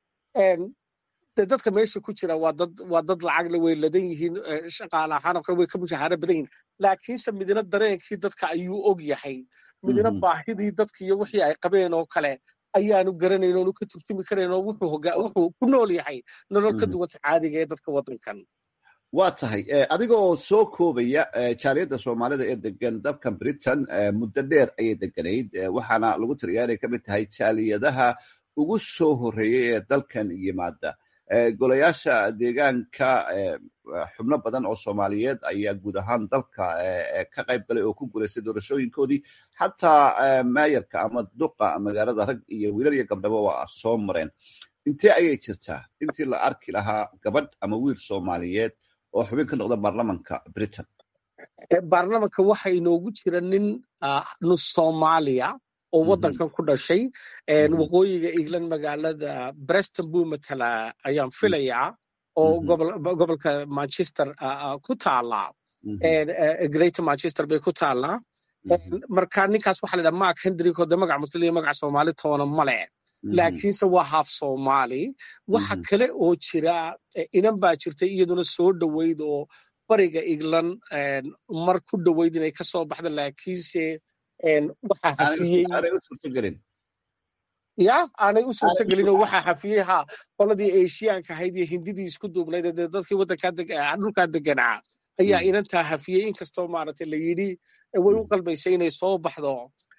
de dadka meesha ku jira waa dad waa dad lacagle way ladan yihiin shaqaale ahaan oo kale way ka mushahaaro badan yihiin laakiinse midna dareenkii dadka ayuu og yahay midna baahidii dadka iyo wixii ay qabeen oo kale ayaanu garanayn oonu ka turjumi karayn oo wuxuu wuxuu ku nool yahay nolol ka duwanta caadiga ee dadka waddankan waa tahay adigoo soo koobaya jaaliyadda soomaalida ee degan dalkan britain muddo dheer ayay deganayd waxaana lagu tiriyaa inay ka mid tahay jaaliyadaha ugu soo horreeyey ee dalkan yimaada golayaasha deegaanka xubno badan oo soomaaliyeed ayaa guud ahaan dalka ka qayb galay oo ku guulaystay doorashooyinkoodii xataa maayarka ama duqa magaalada rag iyo wiilal iyo gabdhaba waa soo mareen intee ayay jirtaa intii la arki lahaa gabadh ama wiil soomaaliyeed oo xubin ka noqda baarlamanka britain baarlamanka waxa inoogu jira nin nus soomaaliya oo waddankan ku dhashay waqooyiga england magaalada breston buu matala ayaan filayaa oo gobolka manchester ku taala greater manchester bay ku taallaa marka ninkaas waxa la yidhaha mark hendrick oo de magac muslim iyo magac soomaali toona male laakiinse waa haaf soomaali waxa kale oo jira inan baa jirtay iyaduna soo dhoweyd oo bariga england mar ku dhoweyd inay ka soo baxda laakiinse waxaa hafiyey ya aanay u suurtagelin oo waxaa hafiyey ha qoladii eshiyaanka ahayd iyo hindidii isku duubnayd dee dadkii waddankaa dhulkaa deganaa ayaa inantaa hafiyey inkastoo maaragtay la yidhi way u qalbaysay inay soo baxdo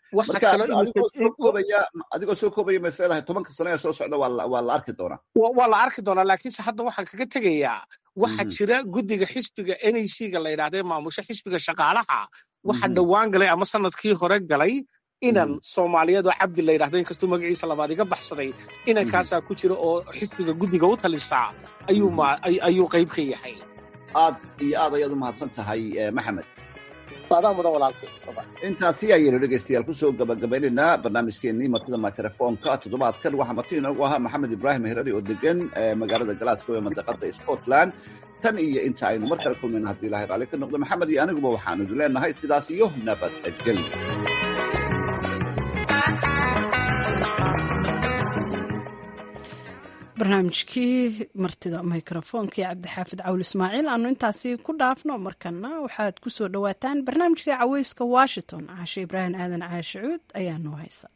adigoo soo koobaya masleedahay tobanka sano ee soo socda waa la arki doonaa waa la arki doonaa laakiinse hadda waxaan kaga tegayaa waxa jira guddiga xisbiga n a c ga la yidhahda ee maamusha xisbiga shaqaalaha waxa dhowaan galay ama sanadkii hore galay inan soomaaliyeed oo cabdi la yidhahda inkastuu magaciisa labaad iga baxsaday inankaasaa ku jira oo xisbiga guddiga u talisaa ayuu qayb ka yahay aad iyo aad ayaad u mahadsan tahay maxamed adaa mudan walaalkay intaasi ayaynu dhegaystayaal kusoo gabagabaynaynaa barnaamijkeenii martida microfonka toddobaadkan waxaa marti inoogu ahaa maxamed ibraahim herari oo degan magaalada glasgow ee mandaqada scotland tan iyo inta aynu mar kale kulmayna haddii ilahay raalli ka noqdo maxamed iyo aniguba waxaanu idin leenahay sidaas iyo nabadgelyo barnaamijkii martida mikrofoonka iyo cabdixaafid cawl ismaaciil aanu intaasi ku dhaafno markana waxaad ku soo dhowaataan barnaamijka caweyska washington caashe ibraahim aadan caashicuud ayaa noo haysa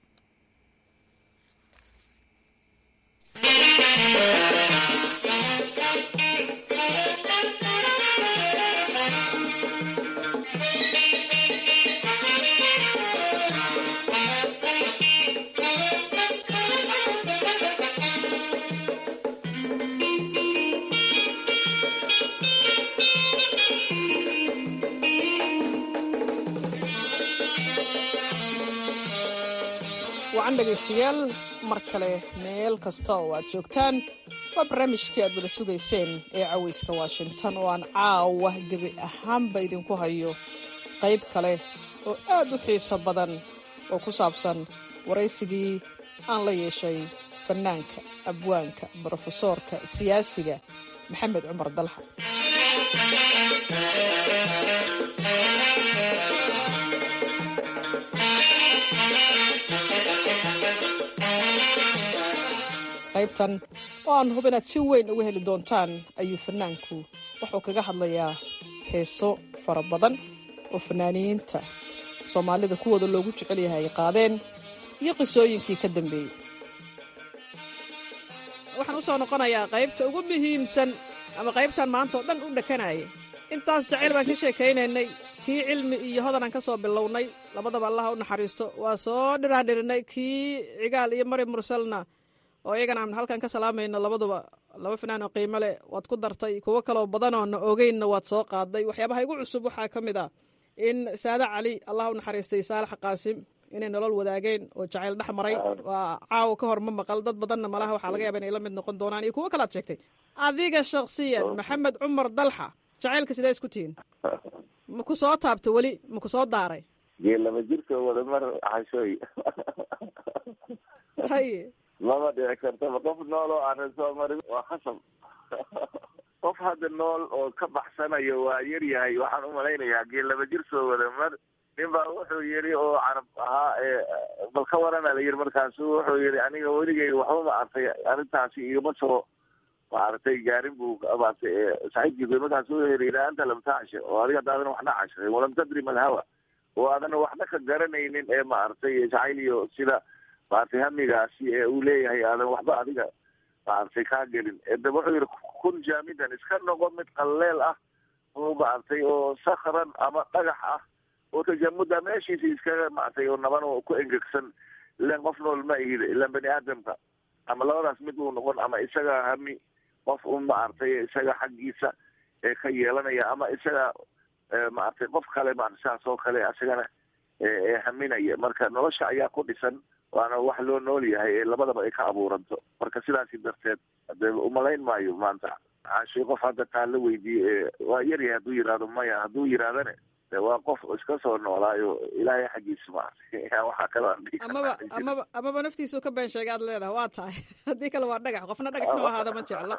wacan dhegaystayaal mar kale meel kasta oo aad joogtaan waa barnaamijkii aad wada sugayseen ee cawayska washington oo aan caawa gebi ahaanba idinku hayo qayb kale oo aad u xiiso badan oo ku saabsan waraysigii aan la yeeshay fannaanka abwaanka brofesoorka siyaasiga maxamed cumar dalxa qaybtan oo aan hub inaad si weyn uga heli doontaan ayuu fannaanku wuxuu kaga hadlayaa heeso fara badan oo fannaaniyiinta soomaalida kuwooda loogu jecel yahay ay qaadeen iyo qisooyinkii ka dambeeyey waxaan u soo noqonayaa qaybta ugu muhiimsan ama qaybtan maanta oo dhan u dhakanaya intaas jacayl baan ka sheekaynaynay kii cilmi iyo hodanaan ka soo bilownay labadaba allaha u naxariisto waa soo dhiraandhirinay kii cigaal iyo mari mursalna oo iyagana aan halkan ka salaamayno labaduba laba fanaan oo qiimo leh waad ku dartay kuwo kaloo badan oo na ogeynna waad soo qaaday waxyaabaha igu cusub waxaa ka mid ah in saade cali allah u naxariistay saalax qaasim inay nolol wadaageen oo jacayl dhex maray waa caawa ka hor ma maqal dad badanna malaha waxaa laga yaaba inay la mid noqon doonaan iyo kuwo kalaad sheegtay adiga shaksiyan maxamed cumar dalxa jacaylka sidee isku tihiin ma ku soo taabto weli ma ku soo daaray geel laba jirka wada mar xashooy haye lama dhici kartaba qof nool oo aanan soo marin waa khasab qof hadda nool oo ka baxsanayo waa yar yahay waxaan umalaynayaa geel laba jir soo wada mar nin baa wuxuu yidhi oo carab ahaa ee bal ka warana la yidhi markaasu wuxuu yidhi aniga weligay waxba ma artay arrintaasi igama soo maaragtay gaarin buu maartay saaxiibkiisa markaasu wuxuu yidhi ilaa anta lam tacsha oo adiga hadaadan waxna cashay walam tadri malhawa oo aadan waxna ka garanaynin ee maaragtay jacayl iyo sida maaragtay hamigaasi ee uu leeyahay aadan waxba adiga maaragtay kaa gelin de wuxuu yidhi kun jaamidan iska noqo mid qalleel ah oo maaragtay oo sakran ama dhagax ah oo tajamuda meeshiisa iskaga maartay oo naban oo ku engegsan ilan qof nool ma ihid ilan bani aadamka ama labadaas mid uu noqon ama isaga hami qof un maaragtay isaga xaggiisa ee ka yeelanaya ama isaga maaragtay qof kale maarata saas oo kale isagana ee haminaya marka nolosha ayaa ku dhisan waana wax loo nool yahay ee labadaba ay ka abuuranto marka sidaasi darteed de umalayn maayo maanta cashi qof hadda taa la weydiiyey waa yaryahay hadduu yihahdo maya hadduu yidhahdane de waa qof iska soo noolaayo ilaahay xaggiisa maartay waxaa kaloo aan dhihi amaba amaba amaba naftiisuu ka been sheegay aad leedahay waa tahay haddii kale waa dhagax qofna dhagax inuu ahaada ma jeclo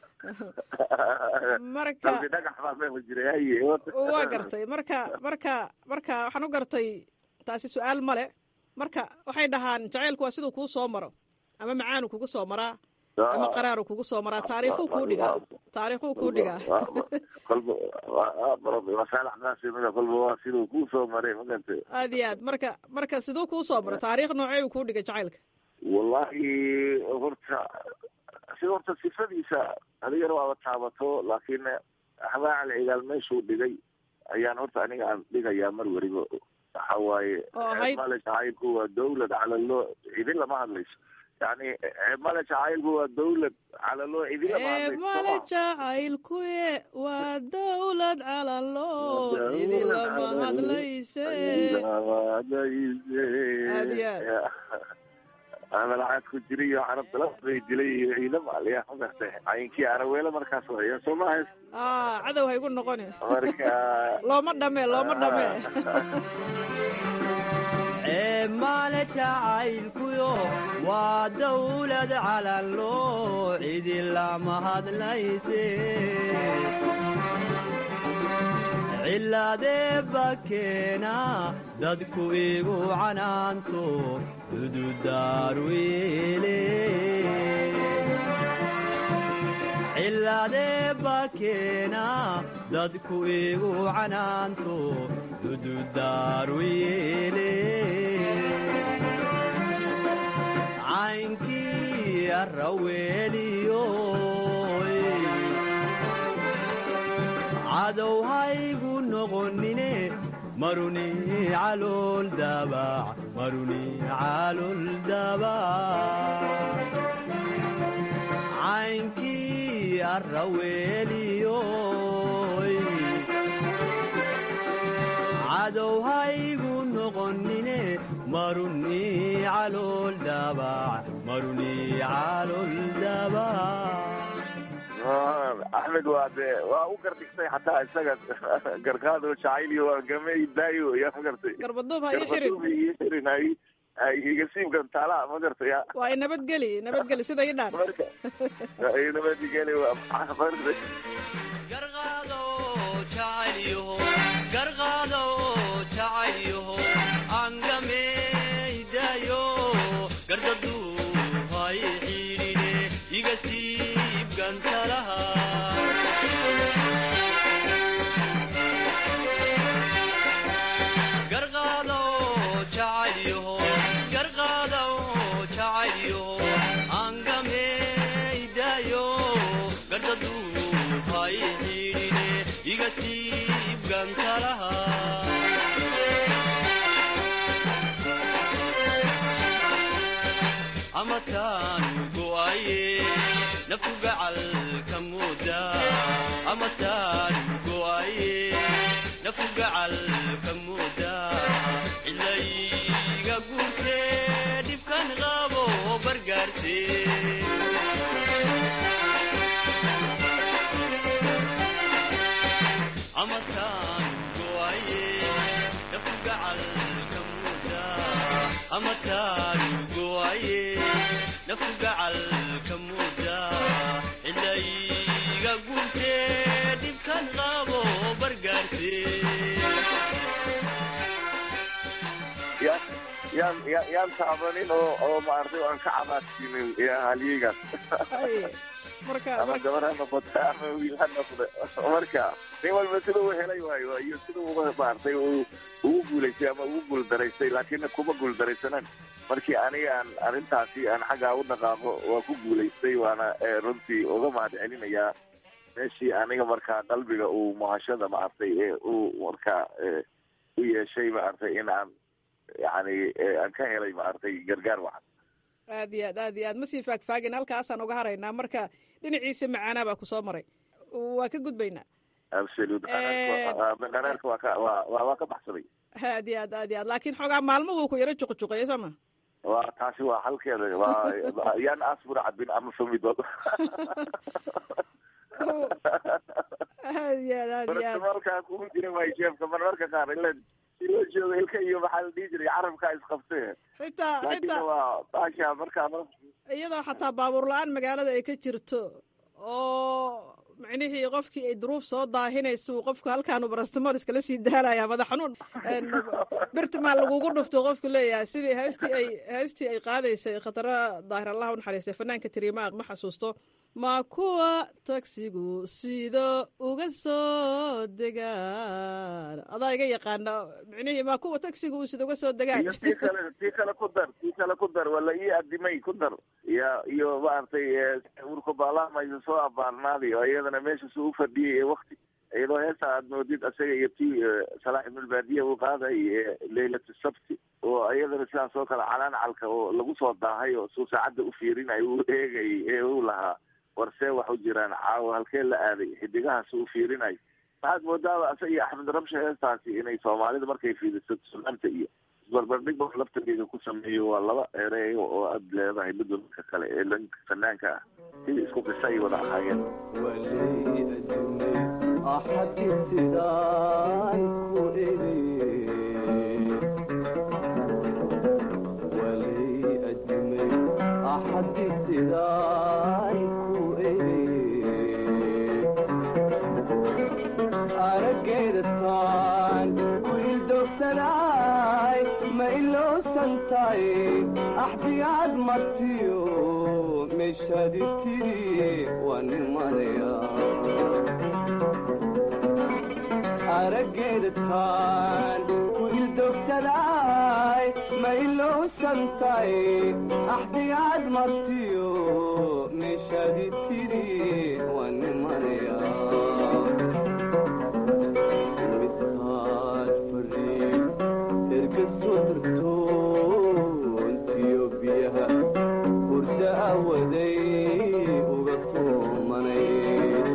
marka qalbi dhagax baa meeku jiray haye waa gartay marka marka marka waxaan u gartay taasi su-aal male marka waxay dhahaan jacaylku waa siduu kuu soo maro ama macaanu kugu soo maraa ama qaraaru kugu soo maraa taariikhuu kuu dhigaa taariikhuu kuu dhigaa kolba masaaladaasmida kolba waa siduu kuu soo maray maganta aad iyo aad marka marka siduu kuu soo maro taariikh noocee uu kuu dhigay jacaylka wallahi horta sida horta sifadiisa adigana waaba taabato laakiin habaacal cigaal meeshuu dhigay ayaan horta aniga aan dhigayaa mar weliba waxa waaye male jacaylku waa dawlad calalo idin lama hadlayso yani male jacaylku waa dawlad calalo idin lama hadlayso male jacaylkuye waa dawlad calalo idin lama hadlayse aad iyo aad malacaad ku jiray iyo carabta lafbay dilay iyo ciidam aliya magartay cayinkii araweele markaas waya soo ma hays cadow ha igu noqoni marka looma dhame looma dhame male jacaylkuyo waa dawlad calanlo cidi lama hadlayse cilaadee bakeena dadku igu canaanto dududaaruile cilaadee bakeena dadku igu canaanto dududaaruile caynkii arraweeliyo cadow haygu noqonine maruni calool dabac maruni calool dabac caynkii arraweeliyo cadow haygu noqonine maruni calool dabac maruni calool dabac axmed waa de waa u gardhigtay xataa isaga garkaado jacayliyo waa gamey daayo yaa ma gartay garbaduub ha ii xirin ii xirin ay ay iga siibkan taala ma gartay waa i nabadgeli nabadgeli sida ii dhaan marka ay nabadgeli garqaado jacayliyoho garqaado jacayliyoho angameydayo gardadu hay xidhine iga siib gantalaha garqaado jacayliyoho garqaado jacayliyoho angameydayo gardadu hay xidhine iga siib gantalaha amataanu go'aye naftu gacalka mooda amataanu go'aye naftu gacalka mooda cilayga guurtee dhibkan qabo bargaarse amataanu go'aye naftu gacalka mooda amataanu go'aye naftu gacalka mooda cilayga guurtee dhibkan qabo bargaarse ya yaan ya- yaan taabanin oo oo maartay aan ka cabaadsiinin ya halyigaas marka ama gabar ha noqoto ama wiil ha noqdo marka nin walba sida uu helay waayo iyo sida uga maartay uu ugu guulaystay ama ugu guuldaraystay laakiin kuma guuldaraysanan markii aniga aan arrintaasi aan xaggaa u dhaqaaqo waa ku guulaystay waana eh, runtii uga mahad celinayaa meeshii aniga markaa qalbiga uu muhashada maartay ee uu markaa eh, u yeeshay maartay in aan yani eh, aan ka helay maartay gargaar wacan aad iyo aad aad iyo aad ma sii faagfaagin halkaasaan uga haraynaa marka dhinaciisa macaanaa baa ku soo maray waa ka gudbaynaa absolute Eh, dhanaarka waa ka waa waa waa ka baxsaday aad iyo aad aad iyo aad laakiin xoogaa maalmuhu ku yaro juqjuqeeya sama waa taasi waa halkeeda waa yaan asbur cabin ama famidood aad iyo aad aad iyo aad markaa kugu jira waay jeefka marmarka qaar ila si loo joogo ilka iyo maxaa la dhihi jiray carabkaa isqabtee xitaa laakiin xitaa waa baasha markaa iyadoo xataa baabuur la-aan magaalada ay ka jirto oo micnihii qofkii ay duruuf soo daahinaysa uu qofku halkaanu barastamol iskala sii daalaya madax xanuun birtimaa lagugu dhufto qofku leeyahay sidii heestii ay heestii ay qaadaysay khatara daahir allah u naxariistay fanaanka tirimaaq ma xasuusto ma kuwa tagsigu sida uga soo degaan adaa iga yaqaana micnihii ma kuwa tagsigu uu sida uga soo degaan iyo tii kale tii kale ku dar tii kale ku dar wala ii adimay ku dar ya iyo maaragtay urka baalamaysa soo abaarnaaday oo iyadana meesha suu ufadhiyay ee wakti iyadoo heesa aad moodid asaga iyo tii salaax ibnulbaadiya uu qaaday leylatu sabti oo iyadana sidaas oo kale calaancalka oo lagu soo daahay oo suu saacadda u fiirinay uu eegay ee uu lahaa warsee wax u jiraan caawa halkee la aaday xidigahaas uu fiirinay waxaad moodaaba asa iyo axmed rabshe heestaasi inay soomaalida markay fiidiso sunaanta iyo isbarbardhig ba laftarkeega ku sameeyo waa laba ereyo oo aad leedahay midba midka kale ee lanka fanaanka ah sidii isku qisa ay wada ahaayeen axadi sidaan ku eri walay adimay axadi sidaan ku eri araggeeda taan ku ildogsanay ma ilowsantay axdigaad martiyo meeshadi tiri waa nimanaya araggeeda taan ku ildogsanay ma ilowsantay axdigaad martiyo meeshadi tiri waa nimanaya misaad fariin erga soo dirto intiyo biyaha hurda awaday uga soomanay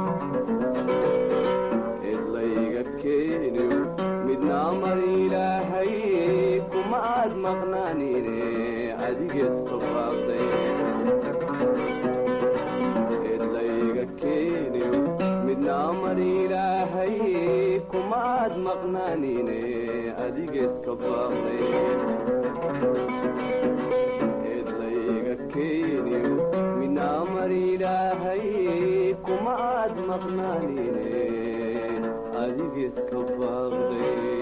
cidlayga keeniyo midna amar ilaahay kuma aad maqnaanine adigees ka baaqday cidlayga keeniyo midna amar ilaahay kuma aad maqnaanine adigees ka baaqday cidlayga keeniyo midna amar ilaahay kuma aad maqnaanine adigees ka baaqday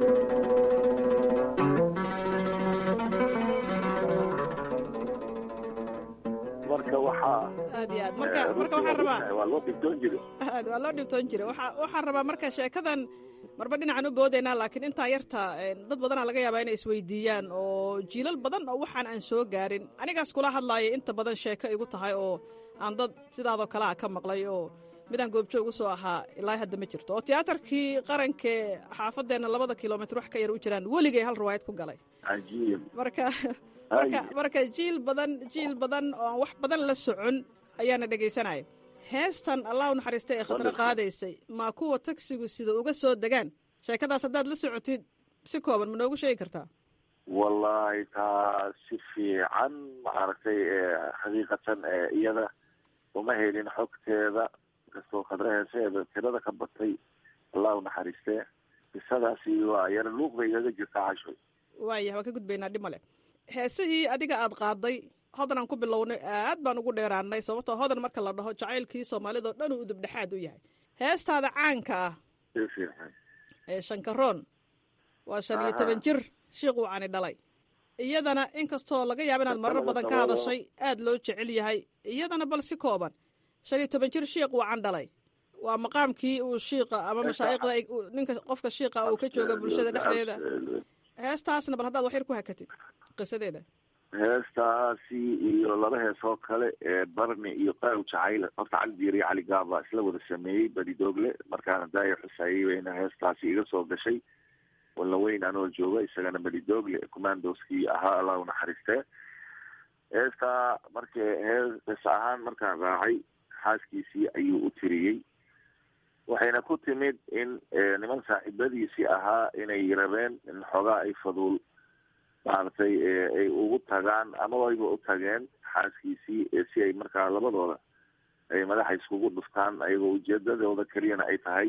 marka waxaa aad iyo aad marka marka waxaan rabaa waa loo dhibtoon jira aad waa loo dhibtoon jira waxa waxaan rabaa marka sheekadan marba dhinacan u boodaynaa laakiin intaan yarta dad badanaa laga yaabaa inay isweydiiyaan oo jiilal badan oo waxaan aan soo gaarin anigaas kula hadlaaya inta badan sheeko igu tahay oo aan dad sidaadoo kale a ka maqlay oo midaan goobjoog u soo ahaa ilaa hadda ma jirto oo tiyaatarkii qarankee xaafadeenna labada kilomitr wax ka yar u jiraan weligay hal riwaayad ku galay cajiib marka marka marka jiil badan jiil badan oo aan wax badan la socon ayaana dhegaysanaya heestan allah u naxariista ee khatro qaadaysay maa kuwa tagsigu sida uga soo degaan sheekadaas haddaad la socotid si kooban ma noogu sheegi kartaa wallahi taa si fiican maaragtay xaqiiqatan iyada uma helin xogteeda inkastoo khadra heeseeda tirada ka batay allah u naxariistee qisadaasi waa yara luuq bay igaga jirtaa cashoy waayah waan ka gudbaynaa dhib male heesihii adiga aad qaaday hodan aan ku bilownay aad baan ugu dheeraanay sababtoo hodan marka la dhaho jacaylkii soomaalida oo dhan uu udubdhexaad u yahay heestaada caanka ah si fiican ee shankaroon waa shan iyo toban jir shiiquu cani dhalay iyadana inkastoo laga yaaba inaad marar badan ka hadashay aad loo jecel yahay iyadana bal si kooban shan iyo toban jir shiiq uu can dhalay waa maqaamkii uu shiiqa ama mashaa'iqda ninka qofka shiiqa uu ka jooga bulshada dhexdeeda heestaasna bal haddaad wax yar ku hakatid qisadeeda heestaasi iyo laba hees oo kale ee barni iyo qaaw jacayl horta cali diir iyo cali gaaba isla wada sameeyey badidoogle markaana daaya xusaayey bayna heestaasi iga soo gashay wallaweyn anoo jooga isagana badidoogle commandoskii ahaa allah u naxariistee heestaa marka hees ahaan markaan raacay xaaskiisii ayuu u tiriyey waxayna ku timid in niman saaxiibadiisii ahaa inay rabeen in xoogaa ay faduul maaragtay ay ugu tagaan ama ayba u tageen xaaskiisii si ay markaa labadooda ay madaxa iskugu dhuftaan ayagoo ujeedadooda keliyana ay tahay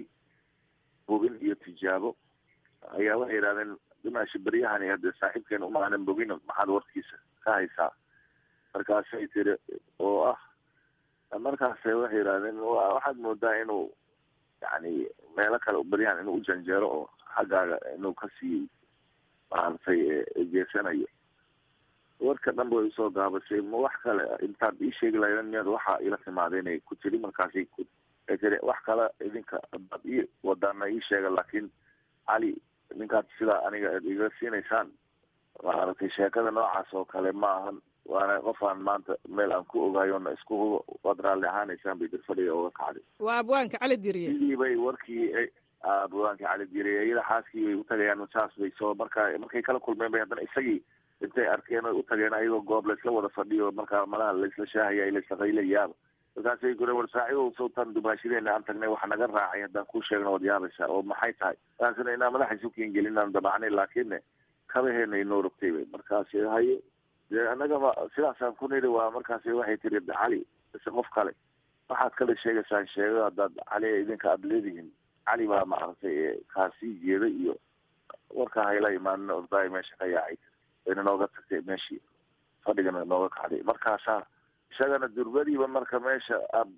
bogin iyo tijaabo ayaa waxay yidhahdeen dimaashi beryahani hadde saaxiibkeena uma aanan bogin maxaad warkiisa ka haysaa markaasay tiri oo ah markaas waxay yidhahdeen waxaad moodaa inuu yani meelo kale beryahan inuu u janjeero oo xaggaaga inuu kasii maaragtay jeesanayo warka dhan way usoo gaabasay ma wax kale intaad ii sheegi lahaydeen miyaad waxaa ila timaada inay ku tiri markaasay ku ay tiri wax kale idinka adaad ii wadaana ii sheega laakiin cali ninkaad sidaa aniga ad iga siinaysaan maaragtay sheekada noocaas oo kale ma ahan waana qofaan maanta meel aan ku ogaayona isku hubo waad raalli ahaanaysaan bay dir fadhiga uga kacday waa abwaanka cali diriye sidii bay warkii abwaanka cali diriye iyada xaaskii bay utagayaan saas bay soo markaa markay kala kulmeen bay haddana isagii intay arkeen oy utageen ayagoo goob laysla wada fadhiyo markaa malaha laysla shaahaya laysla qaylayaaba markaasay gure war saaciidow sawtan dumaashadeena aan tagnay waxa naga raacay haddaan kuu sheegna waad yaabaysaa oo maxay tahay markaasna inaa madaxa isu keengelin aan dabacnay laakiinne kabaheena inoo rogtay bay markaasi haye dee annagaba sidaasaan ku nidhi waa markaasi waxay tiri cali mise qof kale waxaad kale sheegaysaan sheego haddaad cali idinka aada leedihiin cali baa maaragtay kaasii jeeda iyo warkaa hayla imaanina ordaay meesha ka yaacay wayna nooga tagtay meeshii fadhigana nooga kacday markaasaa isagana durbadiiba marka meesha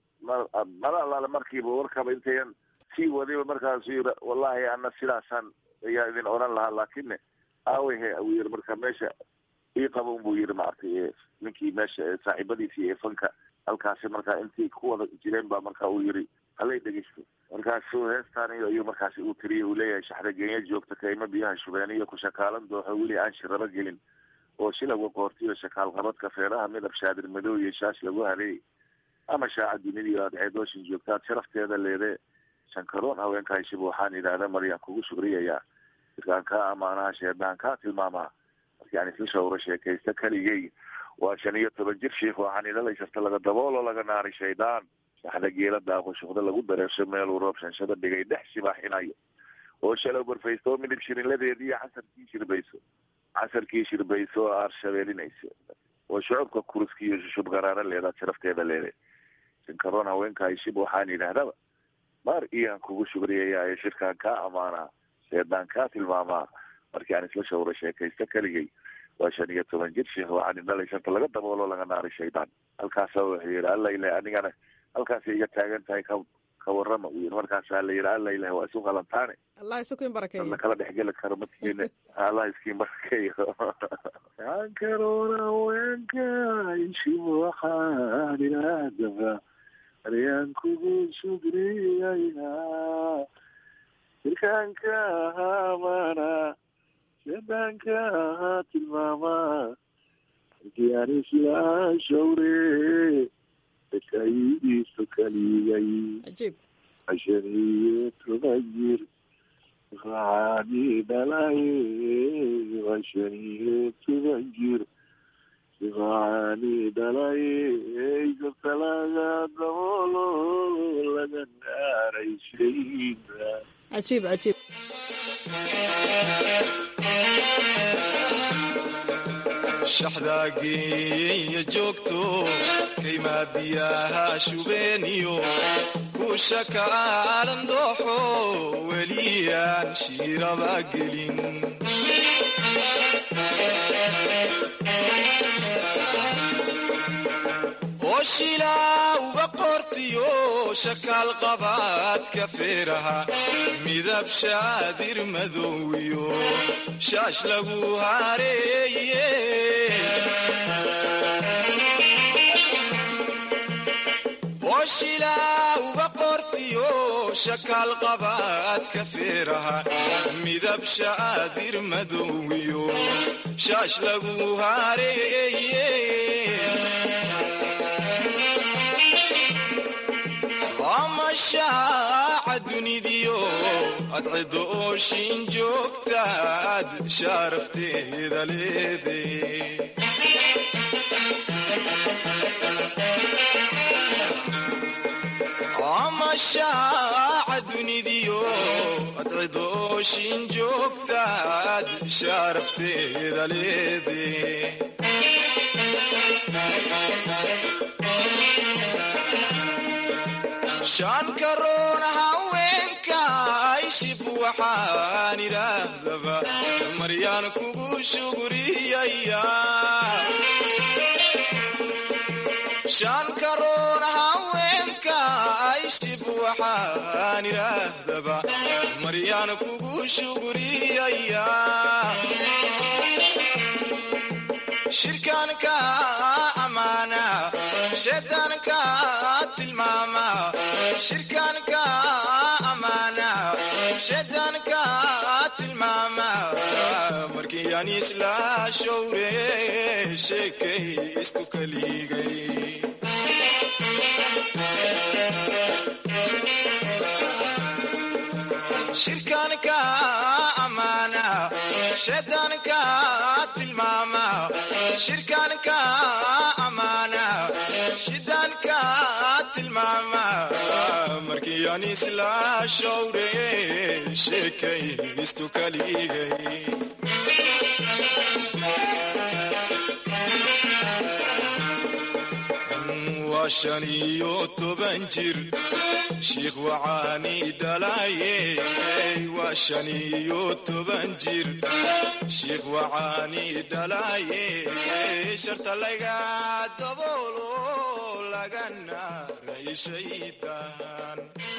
mala alaale markiiba warkaba intayan sii wadiba markaasu yiri wallahi ana sidaasaan ayaa idin odhan lahaa laakine aawehe uu yiri marka meesha ii qaba unbuu yiri maaragtay ninkii meesha saaxiibadiisii ee fanka halkaasi markaa intii ku wada jireen baa marka uu yiri halay dhegeysto markaasu heestaan ayuu markaasi uu tiriyay uu leeyahay shaxda genya joogta kayma biyaha shubeeniyo ku shakaalan dooxo weli aan shiraba gelin oo shilaga qoortiyo shakaal qabadka feeraha midab shaadir madow iyo shaash lagu hareeyay ama shaaca dunidii aad ceedooshin joogtaad sharafteeda leedee shankaroon haweenka heshiba waxaan yidhaahda maryaan kugu shugriyayaa irkaan kaa amaanaha sheedaan kaa tilmaamaa markii aan isla shawro sheekaysta keligay waa shan iyo toban jir shiikh waxaan idhalaysarta laga daboolo laga naaray shaydaan saxda geela daaqo shuqda lagu dareersho meeluu roob shanshada dhigay dhex sibaaxinayo oo shalow barfaysto oo midhib shirinladeediiyo casarkii shirbayso casarkii shirbayso oo aarshabeelinayso oo shucubka kuruski iyo shushub garaara leedaad sharafteeda leede shankaroon haweenka heshib waxaan yidhaahdaba maar iyaan kugu shugriyayaa ee shirkaan kaa amaanaa sheedaan kaa tilmaamaa markii aan isla shawro sheekaysta keligay waa shan iyo toban jir sheekh waxaan idhalay shanta laga daboolo laga naaray shaydaan halkaasa wuxuu yidhi alla ilah anigana halkaasay iga taagan tahay ka ka warrama uu yidhi markaasaa la yidhi alla ilah waa isu qalantaane allah isukin barakeeyo la kala dhexgeli karo madkiina allah iskiin barakeeyo ankaroona haweenka ishib waxaan idhahdaba aryaan kugu shugriyaynaa jirkaanka ahaamana sheedaanka ahaa tilmaamaa markii aan isla shawre dakaiisu kaligay cajiib cashan iyo toban jir waxaani dhalay cashan iyo toban jir cajiib cajiib shaxdaageeya joogto kaymaa biyaha shubeeniyo kuusha kaalan dooxo weliyaan shiiraba gelin oo shilaa uga qortiyo shakaal qabaadka feeraha midab shaadir madowiyo shaash lagu hareeye oo shilaa uga qortiyo shakaal qabaadka feeraha midab shaadir madowiyo shaash lagu hareeye amashaaca dunidiyo adcido ooshin joogtaad shaarafteeda leede amashaaca dunidiyo adcido ooshin joogtaad shaarafteeda leede shan karoon haweenka ayshib waxaan idhaahdaba maryaan kugu shuguriyaya shan karoon haweenka ayshib waxaan idhaahdaba maryaan kugu shuguriyaya shirkaanka amaana shaydaanka tilmaama shirkaanka amaana shaydaanka tilmaama markii aan isla showre sheekay istukaliigay shirkaanka amaana shaydaanka tilmaama shirkaanka amaana shidaanka tilmaama markii aan isla showre sheekay istukaliigay waa shan iyo toban jir shiikh wacaani dhalaye waa shan iyo toban jir shiikh wacaani dhalaye sharta laga daboolo lagana rayshaytaan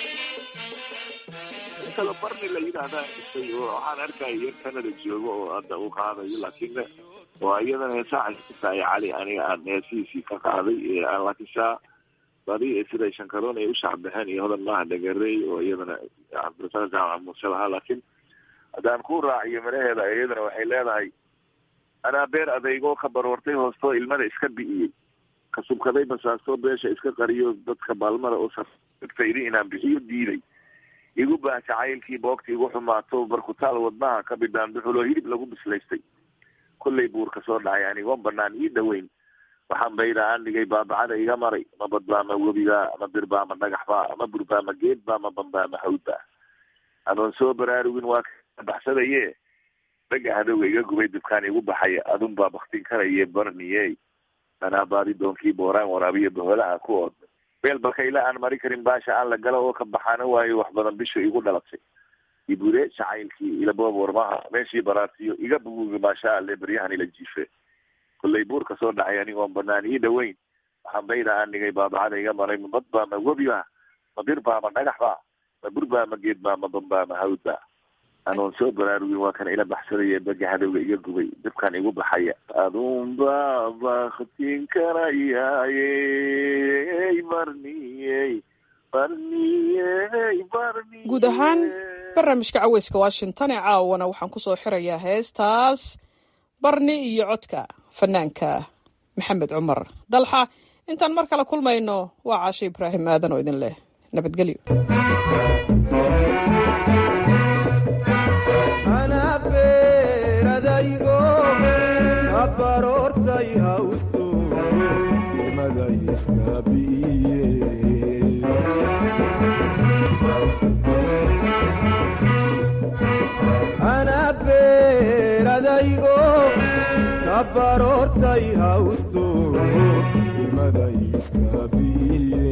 kala barni la yidhaahdaa isay oo waxaan arkaya yar kanada joogo oo hadda uu qaadayo laakiin waa iyadana heesaaca kutahay cali aniga aan heesihiisii ka qaaday laakiin saa badi sida shankaroon ay u shacbaxeen iyo hodan maaha dhagarey oo iyadana cabdirasaaq jaamac muuse lahaa laakiin haddaan ku raaciyo miraheeda iyadana waxay leedahay anaa beer adeygoo ka barwartay hoostoo ilmada iska bi'iyey ka subkaday basaastoo beesha iska qariyo dadka baalmada oo safaydi inaan bixiyo diiday igu baah jacaylkii boogta igu xumaato barkutaal wadnaha ka bidhaan duxuloo hilib lagu bislaystay kollay buur ka soo dhacay anigoon banaan ii dhoweyn waxaan bayda aan dhigay baabacada iga maray ma badbaa ma webigaa ma birbaa ma dhagaxbaa ma burbaa ma geedbaa ma bambaa ma hawdbaa anoon soo baraarugin waa ka baxsadaye dhaga hadowga iga gubay dubkaan igu baxaya adunbaa baktin karaye barniye anaa baadi doonkii booraan waraabiya boholaha ku ood beel bakayla aan mari karin baasha aan la galo oo ka baxaana waayo wax badan bishu igu dhalatay ibure jacaylkii ilaboob warmaha meeshii baraartiyo iga buguga maasha alle baryahan ila jiife kollay buur ka soo dhacay anigoon banaan ii dhoweyn waxaan bayda aan dhigay baabacada iga maray ma badbaa ma webiba ma birbaa ma dhagaxbaa ma burbaa ma geedbaa ma bambaa ma hawdbaa anoon soo baraarugin waa kan ila baxsadaya baga hadowga iga gubay dabkan igu baxaya adunbaa baktin karayaaye barniyey guud ahaan barnaamijka caweyska washington ee caawana waxaan ku soo xirayaa heestaas barni iyo codka fanaanka maxamed cumar dalxa intaan mar kale kulmayno waa caashe ibraahim aadan oo idin leh nabadgelyo anabeeradaygo kabaroortay hawsto ilmada iska biiye baroortay hawsto ilmaday iska biye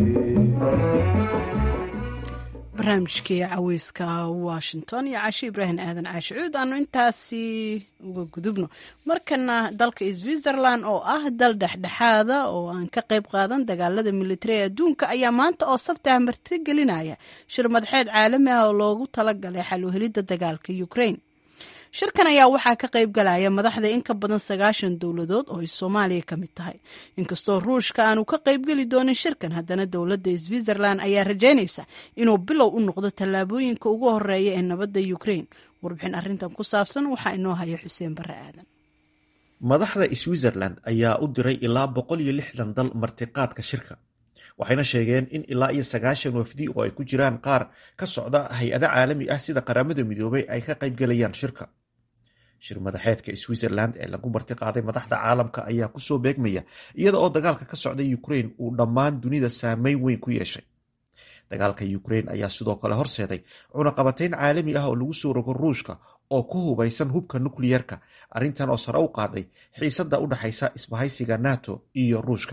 barnaamijkii caweyska washington iyo caashe ibraahim aadan caashi cuud aanu intaasi uga gudubno markana dalka switzerland oo ah dal dhexdhexaada oo aan ka qayb qaadan dagaalada militari adduunka ayaa maanta oo sabti ah martigelinaya shir madaxeed caalami ah oo loogu talagalay xal u helidda dagaalka ukraine shirkan ayaa waxaa ka qayb galaya madaxda in ka badan sagaashan dowladood oo ay soomaaliya ka mid tahay inkastoo ruushka aanu ka qaybgeli doonin shirkan haddana dowladda switzerland ayaa rajaynaysa inuu bilow u noqdo tallaabooyinka ugu horeeya ee nabadda ukraine warbixin arrintan ku saabsan waxaa inoo haya xuseen barre aadan madaxda switzerland ayaa u diray ilaa boqol iyo lixdan dal martiqaadka shirka waxayna sheegeen in ilaa iyo sagaashan wafdi oo ay ku jiraan qaar ka socda hay-ado caalami ah sida qaramada midoobay ay ka qaybgalayaan shirka shir madaxeedka switzerland ee lagu martiqaaday madaxda caalamka ayaa kusoo beegmaya iyada oo dagaalka ka socda ukraine uu dhammaan dunida saameyn weyn ku yeeshay dagaalka ukraine ayaa sidoo kale horseeday cunaqabatayn caalami ah oo lagu soo rogo ruushka oo ku hubaysan hubka nukliyerka arrintan oo sare u qaaday xiisada u dhexaysa isbahaysiga nato iyo ruushka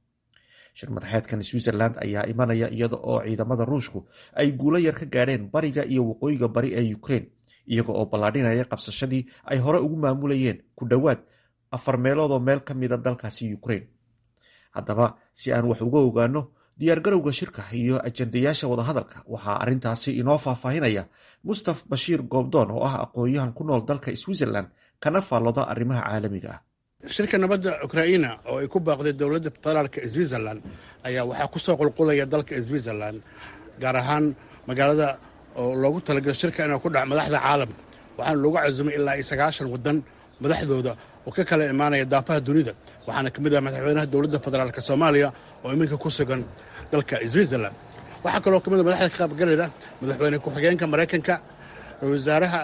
shir madaxeedkan switzerland ayaa imanaya iyada oo ciidamada ruushku ay guulo yar ka gaadheen bariga iyo waqooyiga bari ee ukraine iyaga oo ballaadhinaya qabsashadii ay hore ugu maamulayeen ku dhowaad afar meeloodoo meel ka mida dalkaasi ukraine haddaba si aan wax uga ogaano diyaargarowga shirka iyo ajandayaasha wadahadalka waxaa arrintaasi inoo faahfaahinaya mustaf bashiir goobdoon oo ah aqoon-yahan ku nool dalka switzerland kana faalloda arrimaha caalamiga ah shirka nabadda ukraina oo ay ku baaqday dowladda federaalka switzerland ayaa waxaa ku soo qulqulaya dalka switzerland gaar ahaan magaalada oo loogu talagalay shirka inuu ku dhaco madaxda caalamka waxaana loogu casumay ilaa iyo sagaashan waddan madaxdooda oo ka kala imaanaya daafaha dunida waxaana ka mid ah madaxweynaha dowladda federaalk soomaaliya oo iminka ku sugan dalka switzerland waxaa kaloo ka mid a madaxda ka qaybgalayda madaxweyne ku-xigeenka maraykanka wasaaraha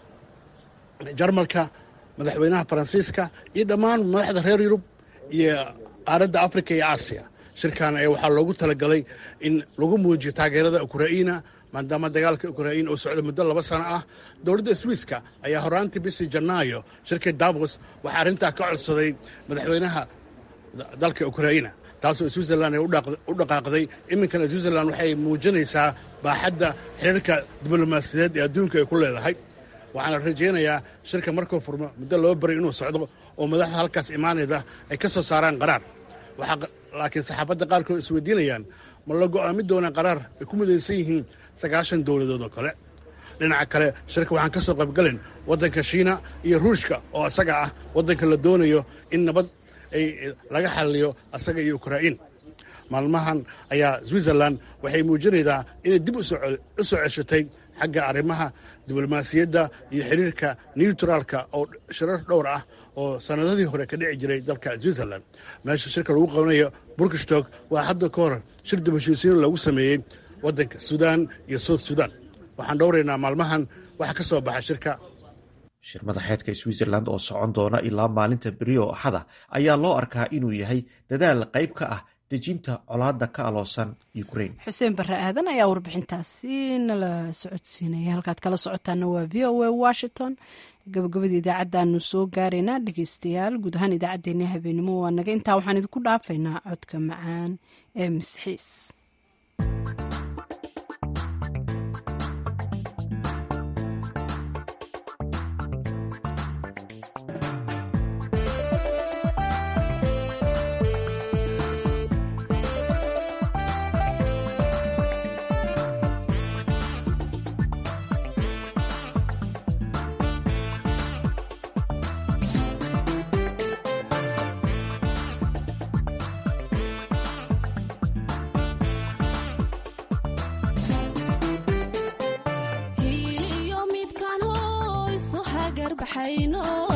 jarmalka madaxweynaha faransiiska iyo dhammaan madaxda reer yurub iyo qaaradda afrika iyo aasiya shirkan ayaa waxaa loogu talagalay in lagu muujiyo taageerada ukraina maadaama dagaalka ukrain uu socdo muddo laba sano ah dowladda swiiska ayaa horaantii bishii janaayo shirkii davos waxaa arrintaa ka codsaday madaxweynaha dalka ukraina taasoo switzerland ay u dhaqaaqday iminkana switzerland waxay muujinaysaa baaxadda xiriirka diblomaasiyadeed ee adduunka ay ku leedahay waxaana rajaynayaa shirka markuu furmo muddo loo baray inuu socdo oo madaxda halkaas imaanayda ay ka soo saaraan qaraar laakiin saxaafadda qaarkood isweydiinayaan ma la go'aamin doonaa qaraar ay ku midaysan yihiin sagaashan dowladood oo kale dhinaca kale shirka waxaan ka soo qaybgalen waddanka shiina iyo ruushka oo asaga ah waddanka la doonayo in nabad ay laga xalliyo asaga iyo ukrain maalmahan ayaa switzerland waxay muujinaydaa inay dib u soo ceshatay xagga arrimaha diblomaasiyadda iyo xiriirka newtraalka oo shirar dhowr ah oo sannadadii hore ka dhici jiray dalka switzerland meesha shirka lagu qabanayo burkishtog waa hadda ka hor shir dibheshiisiin loogu sameeyey waddanka suudaan iyo south sudan waxaan dhowraynaa maalmahan waxa ka soo baxa shirka shir madaxeedka switzerland oo socon doona ilaa maalinta beri oo axada ayaa loo arkaa inuu yahay dadaal qayb ka ah dejinta colaadda ka aloosan ukraine xuseen barre aadan ayaa warbixintaasi nala socodsiinaya halkaad kala socotaana waa v o a washington gabagabada idaacaddaanu soo gaaraynaa dhegeystayaal guud ahaan idaacaddeenna habeenimo waa naga intaa waxaan idinku dhaafaynaa codka macaan ee misxiis hiiliyo midkaan hoyso hagar baxayno